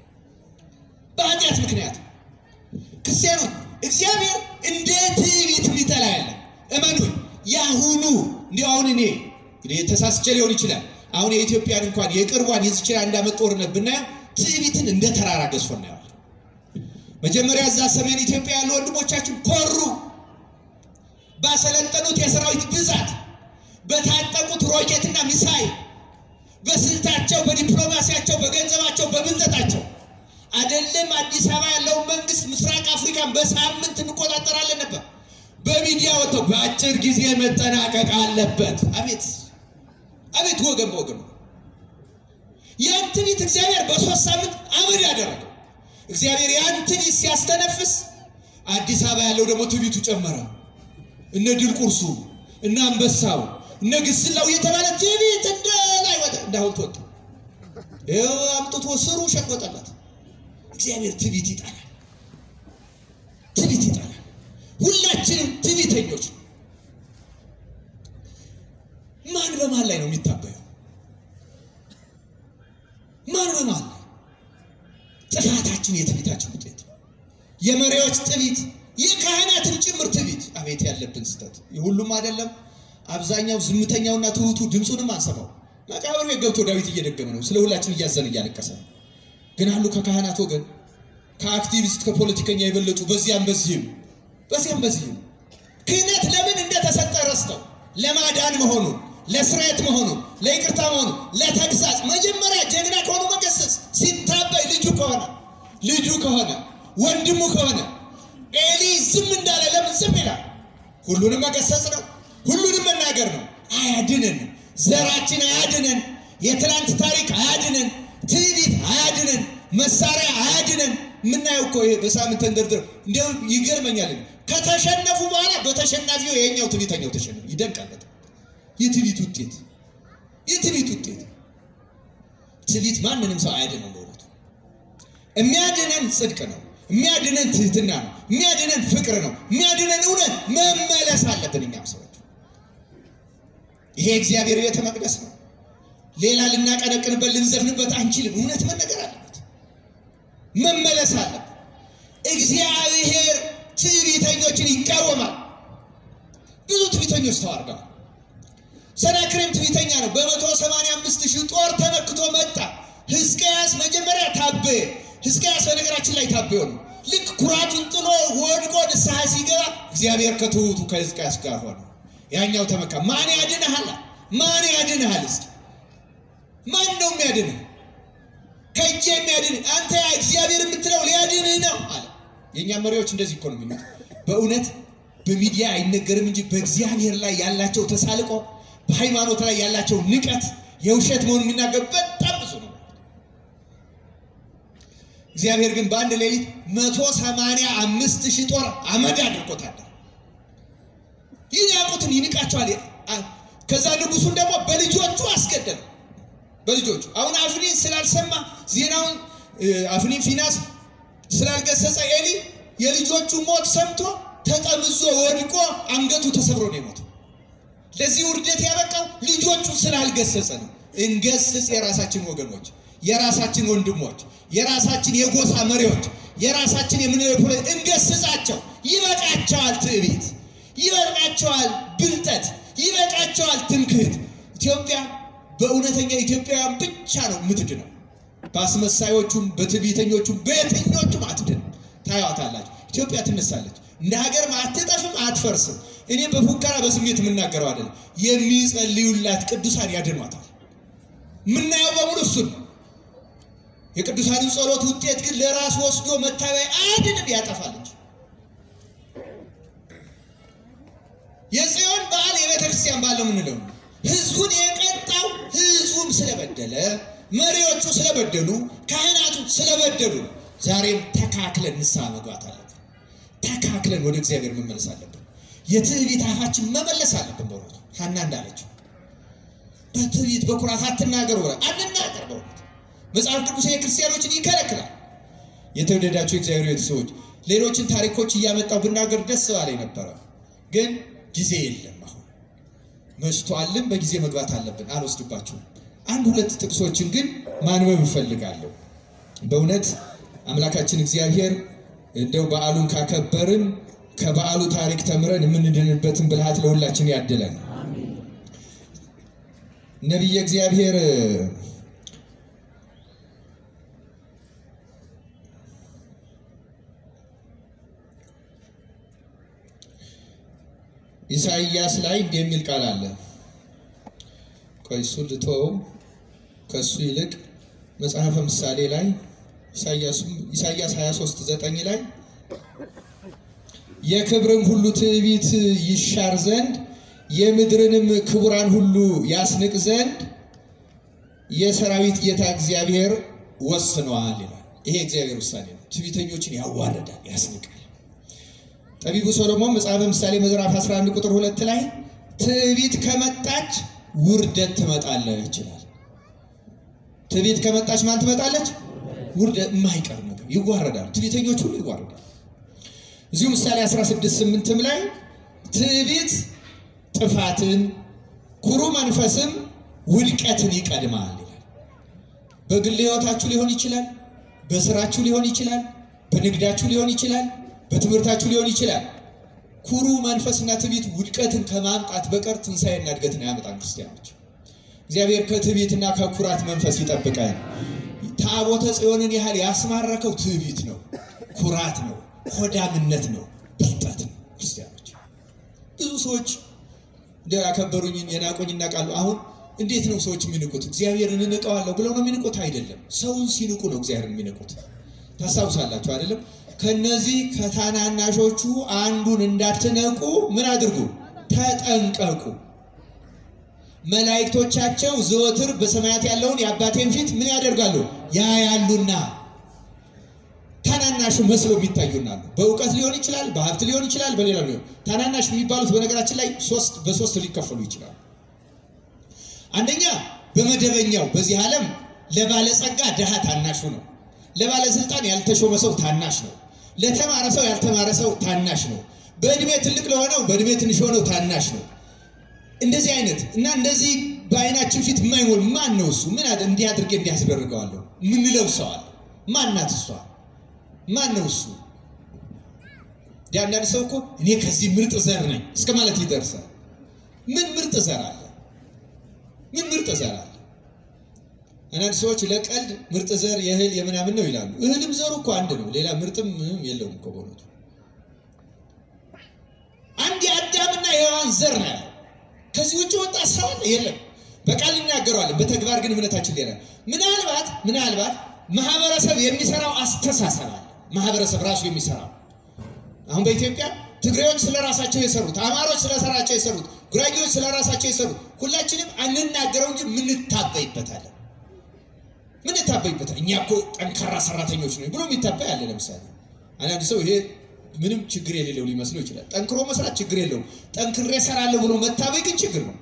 በኃጢአት ምክንያት ክርስቲያኖች እግዚአብሔር እንደ ትዕቢት የሚጠላ ያለ እመኑኝ የአሁኑ እንዲሁ አሁን እኔ እንግዲህ ተሳስቼ ሊሆን ይችላል አሁን የኢትዮጵያን እንኳን የቅርቧን የዚችን አንድ ዓመት ጦርነት ብናየው ትዕቢትን እንደ ተራራ ገዝፎ እናየዋል። መጀመሪያ እዛ ሰሜን ኢትዮጵያ ያሉ ወንድሞቻችን ኮሩ። ባሰለጠኑት የሰራዊት ብዛት፣ በታጠቁት ሮኬትና ሚሳይል፣ በስልታቸው፣ በዲፕሎማሲያቸው፣ በገንዘባቸው፣ በብልጠታቸው አይደለም አዲስ አበባ ያለውን መንግስት ምስራቅ አፍሪካን በሳምንት እንቆጣጠራለን ነበር። በሚዲያ ወጥተው በአጭር ጊዜ መጠናቀቅ አለበት። አቤት አቤት ወገን ወገን ያን ትንቢት እግዚአብሔር በሶስት ሳምንት አመድ ያደረገው። እግዚአብሔር ያን ትንቢት ሲያስተነፍስ አዲስ አበባ ያለው ደግሞ ትንቢቱ ጨመረ። እነ ድል ቁርሱ እነ አንበሳው እነ ግስላው እየተባለ ትንቢት እንደ ላይ ወጣ፣ እንደ ሐውልት ወጣ። ይኸው አምጥቶ ስሩ ሸቆጠላት። እግዚአብሔር ትንቢት ይጣላል፣ ትንቢት ይጣላል። ሁላችንም ትንቢተኞች ነው። ማን በማን ላይ ነው የሚታበየው? ማን በማን ላይ? ጥፋታችን የትዕቢታችን ውጤት ነው። የመሪዎች ትዕቢት፣ የካህናትን ጭምር ትዕቢት። አቤት ያለብን ስህተት! ሁሉም አይደለም። አብዛኛው ዝምተኛውና ትሑቱ ድምፁንም አንሰማው። መቃብር ቤት ገብቶ ዳዊት እየደገመ ነው። ስለ ሁላችን እያዘን እያለቀሰ ነው። ግን አሉ ከካህናት ወገን ከአክቲቪስት ከፖለቲከኛ የበለጡ በዚያም በዚህም በዚያም በዚህም ክህነት ለምን እንደተሰጠ ረስተው ለማዳን መሆኑን ለስርየት መሆኑን ለይቅርታ መሆኑን ለተግሳጽ መጀመሪያ ጀግና ከሆኑ መገሰጽ ሲታበይ ልጁ ከሆነ ልጁ ከሆነ ወንድሙ ከሆነ ኤሊ ዝም እንዳለ ለምን ዝም ይላል? ሁሉንም መገሰጽ ነው። ሁሉንም መናገር ነው። አያድነን። ዘራችን አያድነን። የትናንት ታሪክ አያድነን። ትዕቢት አያድነን። መሳሪያ አያድነን። የምናየው እኮ ይሄ በሳምንት ተንደርድረው እንዲያው ይገርመኛል። ከተሸነፉ በኋላ በተሸናፊው የኛው ትዕቢተኛው ተሸነፉ። ይደንቃል በጣም የትዕቢት ውጤት የትዕቢት ውጤት። ትዕቢት ማንንም ሰው አያድነው። በእውነቱ የሚያድነን ጽድቅ ነው። የሚያድነን ትህትና ነው። የሚያድነን ፍቅር ነው። የሚያድነን እውነት መመለስ አለብን። እኛም ሰዎች ይሄ እግዚአብሔር ቤተ መቅደስ ነው። ሌላ ልናቀነቅንበት ልንዘፍንበት አንችልም። እውነት መነገር አለበት፣ መመለስ አለበት። እግዚአብሔር ትዕቢተኞችን ይቃወማል። ብዙ ትዕቢተኞች ተዋርደዋል። ሰናክሬም ትዕቢተኛ ነው። በመቶ ሰማንያ አምስት ሺህ ጦር ተመክቶ መጣ። ሕዝቅያስ መጀመሪያ ታበየ። ሕዝቅያስ በነገራችን ላይ ታበየ ነው። ልክ ኩራቱን ጥሎ ወድቆ ንስሐ ሲገባ እግዚአብሔር ከትሑቱ ከሕዝቅያስ ጋር ሆነ። ያኛው ተመካ። ማን ያድንሃል? ማን ያድንሃል? እስኪ ማን ነው የሚያድንህ? ከእጄ የሚያድንህ አንተ እግዚአብሔር የምትለው ሊያድንህ ነው አለ። የእኛ መሪዎች እንደዚህ እኮ ነው የሚሉት። በእውነት በሚዲያ አይነገርም እንጂ በእግዚአብሔር ላይ ያላቸው ተሳልቆ፣ በሃይማኖት ላይ ያላቸው ንቀት የውሸት መሆኑን የሚናገር በጣም ብዙ ነው። እግዚአብሔር ግን በአንድ ሌሊት መቶ ሰማንያ አምስት ሺህ ጦር አመድ አድርጎታል። ይናቁትን ይንቃቸዋል። ከዛ ንጉሱን ደግሞ በልጆቹ አስገደለ። በልጆቹ አሁን አፍኒን ስላልሰማ ዜናውን አፍኒን ፊናስ ስላልገሰጸ ኤሊ የልጆቹ ሞት ሰምቶ ተጠምዞ ወድቆ አንገቱ ተሰብሮ ነው የሞተው። ለዚህ ውርደት ያበቃው ልጆቹ ስላልገሰጸ ነው። እንገስጽ የራሳችን ወገኖች፣ የራሳችን ወንድሞች፣ የራሳችን የጎሳ መሪዎች፣ የራሳችን የምንለው እንገስጻቸው። ይበቃቸዋል ትዕቢት ይበቃቸዋል ብልጠት፣ ይበቃቸዋል ትምክህት። ኢትዮጵያ በእውነተኛ ኢትዮጵያውያን ብቻ ነው የምትድነው። በአስመሳዮቹም በትዕቢተኞቹም በየትኞቹም አትድንም። ታያዋታላችሁ። ኢትዮጵያ ትነሳለች። እንደ ሀገርም አትጠፍም፣ አትፈርስም። እኔ በፉከራ በስሜት የምናገረው አይደለም። የሚጸልዩላት ቅዱሳን ያድኗታል። የምናየው በሙሉ እሱን ነው። የቅዱሳንን ጸሎት ውጤት ግን ለራስ ወስዶ መታበያ አያድንም፣ ያጠፋል እንጂ የጽዮን በዓል የቤተ ክርስቲያን በዓል ነው የምንለው። ህዝቡን የቀጣው ህዝቡም ስለበደለ፣ መሪዎቹ ስለበደሉ፣ ካህናቱ ስለበደሉ ነው። ዛሬም ተካክለን ንስሐ መግባት አለብን። ተካክለን ወደ እግዚአብሔር መመለስ አለብን። የትዕቢት አፋችን መመለስ አለብን። በእውነቱ ሀና እንዳለችው በትዕቢት በኩራት አትናገሩ፣ አንናገር። በእውነት መጽሐፍ ቅዱስ የክርስቲያኖችን ይከለክላል። የተወደዳቸው የእግዚአብሔር ቤተሰቦች ሌሎችን ታሪኮች እያመጣው ብናገር ደስ ባላይ ነበረ ግን ጊዜ የለም። አሁን መሽቷልም፣ በጊዜ መግባት አለብን። አልወስድባችሁም። አንድ ሁለት ጥቅሶችን ግን ማንበብ እፈልጋለሁ። በእውነት አምላካችን እግዚአብሔር እንደው በዓሉን ካከበርን ከበዓሉ ታሪክ ተምረን የምንድንበትን ብልሃት ለሁላችን ያድለን። ነቢየ እግዚአብሔር ኢሳይያስ ላይ እንዲህ የሚል ቃል አለ። ቆይ እሱን ልተወው። ከእሱ ይልቅ መጽሐፈ ምሳሌ ላይ ኢሳያስ 23 9 ላይ የክብርን ሁሉ ትዕቢት ይሻር ዘንድ የምድርንም ክቡራን ሁሉ ያስንቅ ዘንድ የሰራዊት ጌታ እግዚአብሔር ወስነዋል ይላል። ይሄ እግዚአብሔር ውሳኔ ነው። ትዕቢተኞችን ያዋርዳል፣ ያስንቃል። ጠቢቡ ሰሎሞን መጽሐፈ ምሳሌ ምዕራፍ 11 ቁጥር ሁለት ላይ ትዕቢት ከመጣች ውርደት ትመጣለች ይላል። ትዕቢት ከመጣች ማን ትመጣለች? ውርደት የማይቀር ነገር ይዋረዳል። ትዕቢተኞች ሁሉ ይዋረዳል። እዚሁ ምሳሌ 16 8ም ላይ ትዕቢት ጥፋትን፣ ኩሩ መንፈስም ውድቀትን ይቀድማል ይላል። በግል ሕይወታችሁ ሊሆን ይችላል፣ በስራችሁ ሊሆን ይችላል፣ በንግዳችሁ ሊሆን ይችላል፣ በትምህርታችሁ ሊሆን ይችላል። ኩሩ መንፈስና ትዕቢት ውድቀትን ከማምጣት በቀር ትንሣኤና እድገትን አያመጣም። ክርስቲያኖች እግዚአብሔር ከትዕቢትና ከኩራት መንፈስ ይጠብቃል። ታቦተ ጽዮንን ያህል ያስማረከው ትዕቢት ነው፣ ኩራት ነው፣ ሆዳምነት ነው፣ ብልጠት ነው። ክርስቲያኖች ብዙ ሰዎች እንደው ያከበሩኝን የናቆኝ እናውቃሉ። አሁን እንዴት ነው ሰዎች የሚንቁት? እግዚአብሔርን እንቀዋለሁ ብለው ነው የሚንቁት? አይደለም። ሰውን ሲንቁ ነው እግዚአብሔርን የሚንቁት። ታስታውሳላችሁ አይደለም? ከነዚህ ከታናናሾቹ አንዱን እንዳትነቁ ምን አድርጉ? ተጠንቀቁ። መላእክቶቻቸው ዘወትር በሰማያት ያለውን የአባቴን ፊት ምን ያደርጋሉ? ያያሉና ታናናሹ መስሎ የሚታዩናሉ። በእውቀት ሊሆን ይችላል፣ በሀብት ሊሆን ይችላል፣ በሌላ ሊሆን ታናናሽ የሚባሉት በነገራችን ላይ ሶስት በሶስት ሊከፈሉ ይችላሉ። አንደኛ በመደበኛው በዚህ ዓለም ለባለጸጋ ድሃ ታናሹ ነው። ለባለስልጣን ያልተሾመ ሰው ታናሽ ነው። ለተማረ ሰው ያልተማረ ሰው ታናሽ ነው። በእድሜ ትልቅ ለሆነው በእድሜ ትንሽ ሆነው ታናሽ ነው። እንደዚህ አይነት እና እንደዚህ በአይናችን ፊት የማይሞል ማን ነው እሱ? ምን እንዲህ አድርጌ እንዲህ አስደርገዋለሁ ምንለው ሰው አለ። ማን ናት እሷ? ማን ነው እሱ? አንዳንድ ሰው እኮ እኔ ከዚህ ምርጥ ዘር ነኝ እስከ ማለት ይደርሳል። ምን ምርጥ ዘር አለ? ምን ምርጥ ዘር አለ? አንዳንድ ሰዎች ለቀልድ ምርጥ ዘር የእህል የምናምን ነው ይላሉ። እህልም ዘሩ እኮ አንድ ነው። ሌላ ምርጥም ምንም የለውም እኮ በእውነቱ አንድ የአዳምና የሔዋን ዘር ነው ያለው። ከዚህ ውጭ ወጣ ሰው አለ? የለም። በቃል እናገረዋለን፣ በተግባር ግን እምነታችን ሌላ። ምናልባት ምናልባት ማህበረሰብ የሚሰራው አስተሳሰብ አለ። ማህበረሰብ ራሱ የሚሰራው አሁን በኢትዮጵያ ትግሬዎች ስለ ራሳቸው የሰሩት፣ አማሮች ስለ ራሳቸው የሰሩት፣ ጉራጌዎች ስለ ራሳቸው የሰሩት ሁላችንም አንናገረው እንጂ ምንታበይበታለን ምንታበይበታል። እኛ እኮ ጠንካራ ሰራተኞች ነው ብሎ የሚታበይ አለ። ለምሳሌ አንዳንድ ሰው ይሄ ምንም ችግር የሌለው ሊመስለው ይችላል። ጠንክሮ መስራት ችግር የለውም። ጠንክሬ እሰራለሁ ብሎ መታበይ ግን ችግር ነው።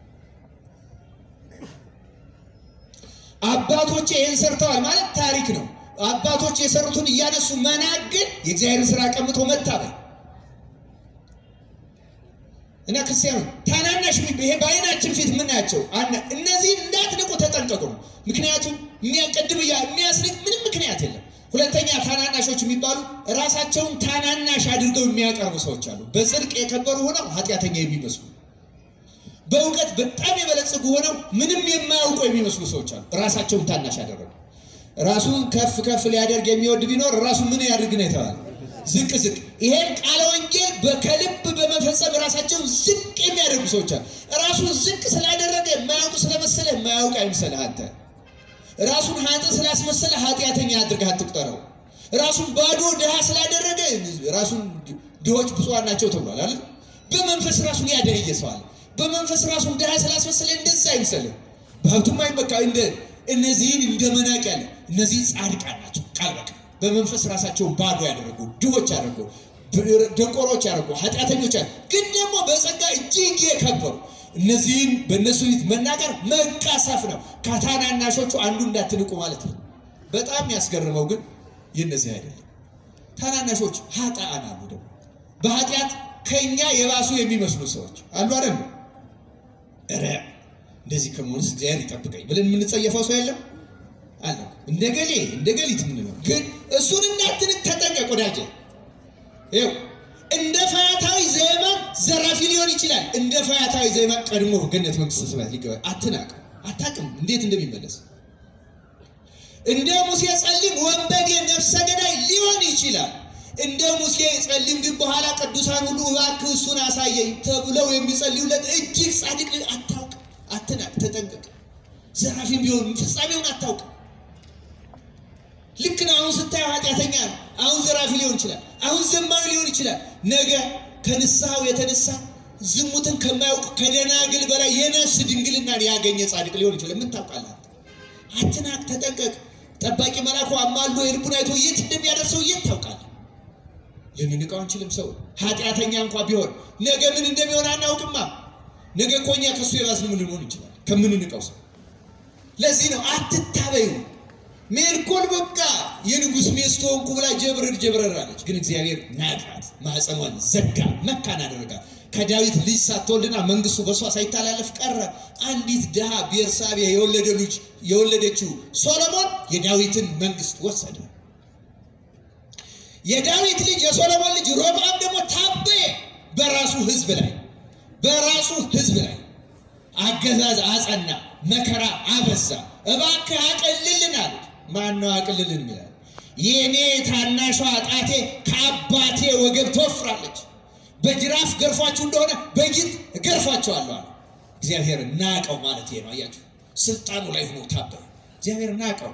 አባቶቼ ይህን ሰርተዋል ማለት ታሪክ ነው። አባቶች የሰሩትን እያነሱ መናቅ ግን የእግዚአብሔርን ስራ ቀምቶ መታበይ እና ክርስቲያኑ ታናናሽ ይሄ በአይናችን ፊት የምናያቸው እነዚህ እንዳትንቁ ተጠንቀቁ ነው። ምክንያቱም የሚያቀድም የሚያስንቅ ምንም ምክንያት የለም። ሁለተኛ ታናናሾች የሚባሉ ራሳቸውን ታናናሽ አድርገው የሚያቀርቡ ሰዎች አሉ። በጽድቅ የከበሩ ሆነው ኃጢአተኛ የሚመስሉ፣ በእውቀት በጣም የበለጸጉ ሆነው ምንም የማያውቁ የሚመስሉ ሰዎች አሉ። ራሳቸውን ታናሽ አደረጉ። ራሱን ከፍ ከፍ ሊያደርግ የሚወድ ቢኖር ራሱን ምን ያድርግ ነው የተባለ ዝቅ ዝቅ። ይሄን ቃለ ወንጌል ከልብ በመፈጸም ራሳቸውን ዝቅ የሚያደርጉ ሰዎች አሉ። ራሱን ዝቅ ስላደረገ የማያውቁ ስለመሰለ የማያውቅ አይምሰልህ አንተ ራሱን ሀጥ ስላስመሰለ ኃጢአተኛ አድርገህ አትቁጠረው። ራሱን ባዶ ድሃ ስላደረገ ራሱን ድሆች ብፁዓን ናቸው ተብሏል አይደል? በመንፈስ ራሱን ያደረየ ሰው አለ። በመንፈስ ራሱን ድሃ ስላስመሰለ እንደዛ አይምሰልህ። በሀብቱም አይመካ እንደ እነዚህን እንደ መናቅ ያለ እነዚህ ጻድቃን ናቸው ቃል በቃል በመንፈስ ራሳቸውን ባዶ ያደረጉ ድሆች ያደረጉ ደንቆሮች ያደረጉ ኃጢአተኞች ያደረጉ ግን ደግሞ በጸጋ እጅግ የከበሩ እነዚህን በእነሱ ፊት መናገር መቃሰፍ ነው። ከታናናሾቹ አንዱ እንዳትንቁ ማለት ነው። በጣም ያስገርመው ግን የእነዚህ አይደለም። ታናናሾች ኃጥአን አሉ። ደግሞ በኃጢአት ከኛ የባሱ የሚመስሉ ሰዎች አሉ። አይደል? ኧረ እንደዚህ ከመሆንስ እግዚአብሔር ይጠብቀኝ ብለን የምንጸየፈው ሰው የለም አለ። እንደ ገሌ እንደ ገሊት የምንለው ግን እሱን እንዳትንቅ ተጠንቀቅ ወዳጄ። ይኸው እንደ ፈያታዊ ዘየማን ዘራፊ ሊሆን ይችላል። እንደ ፈያታዊ ዘየማን ቀድሞ ገነት መንግስተ ሰማያት ሊገባ አትናቅ። አታውቅም እንዴት እንደሚመለስ። እንደ ሙሴ ጸሊም ወንበዴ ነፍሰ ገዳይ ሊሆን ይችላል። እንደ ሙሴ ጸሊም ግን በኋላ ቅዱሳን ሁሉ እባክህ እሱን አሳየኝ ተብለው የሚጸልዩለት እጅግ ጻድቅ አታውቅ። አትናቅ፣ ተጠንቀቅ። ዘራፊም ቢሆን ፍጻሜውን አታውቅ። ልክ ነው። አሁን ስታየው ኃጢአተኛ ነው። አሁን ዘራፊ ሊሆን ይችላል። አሁን ዘማዊ ሊሆን ይችላል። ነገ ከንስሐው የተነሳ ዝሙትን ከማያውቅ ከደናግል በላይ የነፍስ ድንግልናን ያገኘ ጻድቅ ሊሆን ይችላል። ምን ታውቃለህ? አትናቅ፣ ተጠንቀቅ። ጠባቂ መልአኩ አማልዶ የልቡን አይቶ የት እንደሚያደርሰው የት ታውቃለህ? ልንንቀው አንችልም። ሰው ኃጢአተኛ እንኳ ቢሆን ነገ ምን እንደሚሆን አናውቅማ። ነገ እኮ እኛ ከእሱ የባስን ምን ልንሆን ይችላል ከምንንቀው ሰው። ለዚህ ነው አትታበዩ። ሜልኮል በቃ የንጉሥ ሚስት ሆንኩ ብላ ጀብረር ጀብረር አለች። ግን እግዚአብሔር ናቃት፣ ማኅፀኗን ዘጋ፣ መካን አደረጋት። ከዳዊት ልጅ ሳትወልድና መንግስቱ በእሷ ሳይተላለፍ ቀረ። አንዲት ድሃ ቤርሳቤ የወለደ ልጅ የወለደችው ሶሎሞን የዳዊትን መንግስት ወሰደ። የዳዊት ልጅ የሶሎሞን ልጅ ሮብዓም ደግሞ ታበየ በራሱ ህዝብ ላይ በራሱ ህዝብ ላይ አገዛዝ አጸና፣ መከራ አበዛ። እባክህ አቅልልን አሉት። ማነው አቅልልን ይላል? የእኔ ታናሿ ጣቴ ከአባቴ ወገብ ትወፍራለች። በጅራፍ ገርፏችሁ እንደሆነ በጊት እገርፏቸዋለሁ አለ። እግዚአብሔር ናቀው ማለት ይሄ ነው። አያችሁ፣ ስልጣኑ ላይ ሆኖ ታበየ። እግዚአብሔር ናቀው።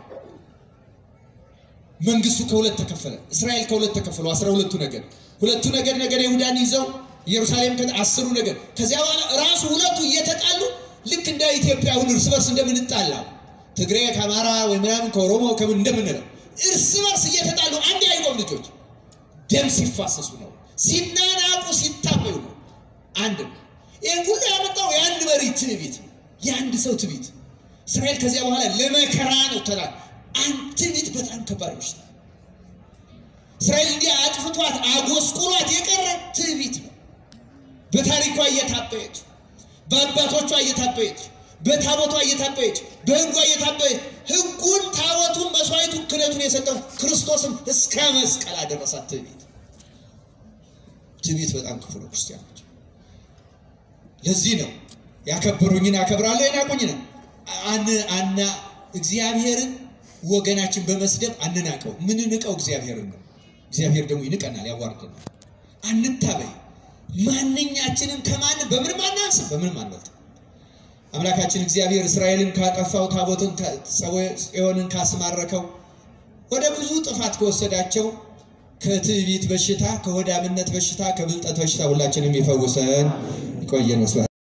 መንግስቱ ከሁለት ተከፈለ። እስራኤል ከሁለት ተከፈሉ። አስራ ሁለቱ ነገድ ሁለቱ ነገድ ነገደ ይሁዳን ይዘው ኢየሩሳሌም አስሩ ነገድ ከዚያ በኋላ ራሱ ሁለቱ እየተጣሉ ልክ እንደ ኢትዮጵያ አሁን እርስ በርስ እንደምንጣላው ትግሬ ከአማራ ወይ ምናምን ከኦሮሞ ከምን እንደምንለው እርስ በርስ እየተጣሉ አንድ አይቆም ልጆች ደም ሲፋሰሱ ነው፣ ሲናናቁ ሲታበዩ ነው። አንድ ነው። ይህን ሁሉ ያመጣው የአንድ መሪ ትዕቢት ነው፣ የአንድ ሰው ትዕቢት። እስራኤል ከዚያ በኋላ ለመከራ ነው ተላ አንድ ትዕቢት በጣም ከባድ በሽታ። እስራኤል እንዲህ አጥፍቷት አጎስቁሏት የቀረ ትዕቢት ነው። በታሪኳ እየታበየች በአባቶቿ እየታበየች በታቦቷ እየታበየች በሕጓ እየታበየች ሕጉን ታቦቱን መስዋዕቱን ክህነቱን የሰጠው ክርስቶስም እስከ መስቀል አደረሳት። ትዕቢት ትዕቢት በጣም ክፉ ነው። ክርስቲያኖች ለዚህ ነው ያከበሩኝን አከብራለሁ የናቁኝን አን አና እግዚአብሔርን ወገናችን በመስደብ አንናቀው። ምንንቀው እግዚአብሔርን ነው። እግዚአብሔር ደግሞ ይንቀናል፣ ያዋርደናል። አንታበይ። ማንኛችንም ከማንም በምንም አናንስም፣ በምንም አንበልጥም። አምላካችን እግዚአብሔር እስራኤልን ካጠፋው ታቦትን ጽዮንን ካስማረከው ወደ ብዙ ጥፋት ከወሰዳቸው ከትዕቢት በሽታ ከሆዳምነት በሽታ ከብልጠት በሽታ ሁላችንም ይፈውሰን። ይቆየን።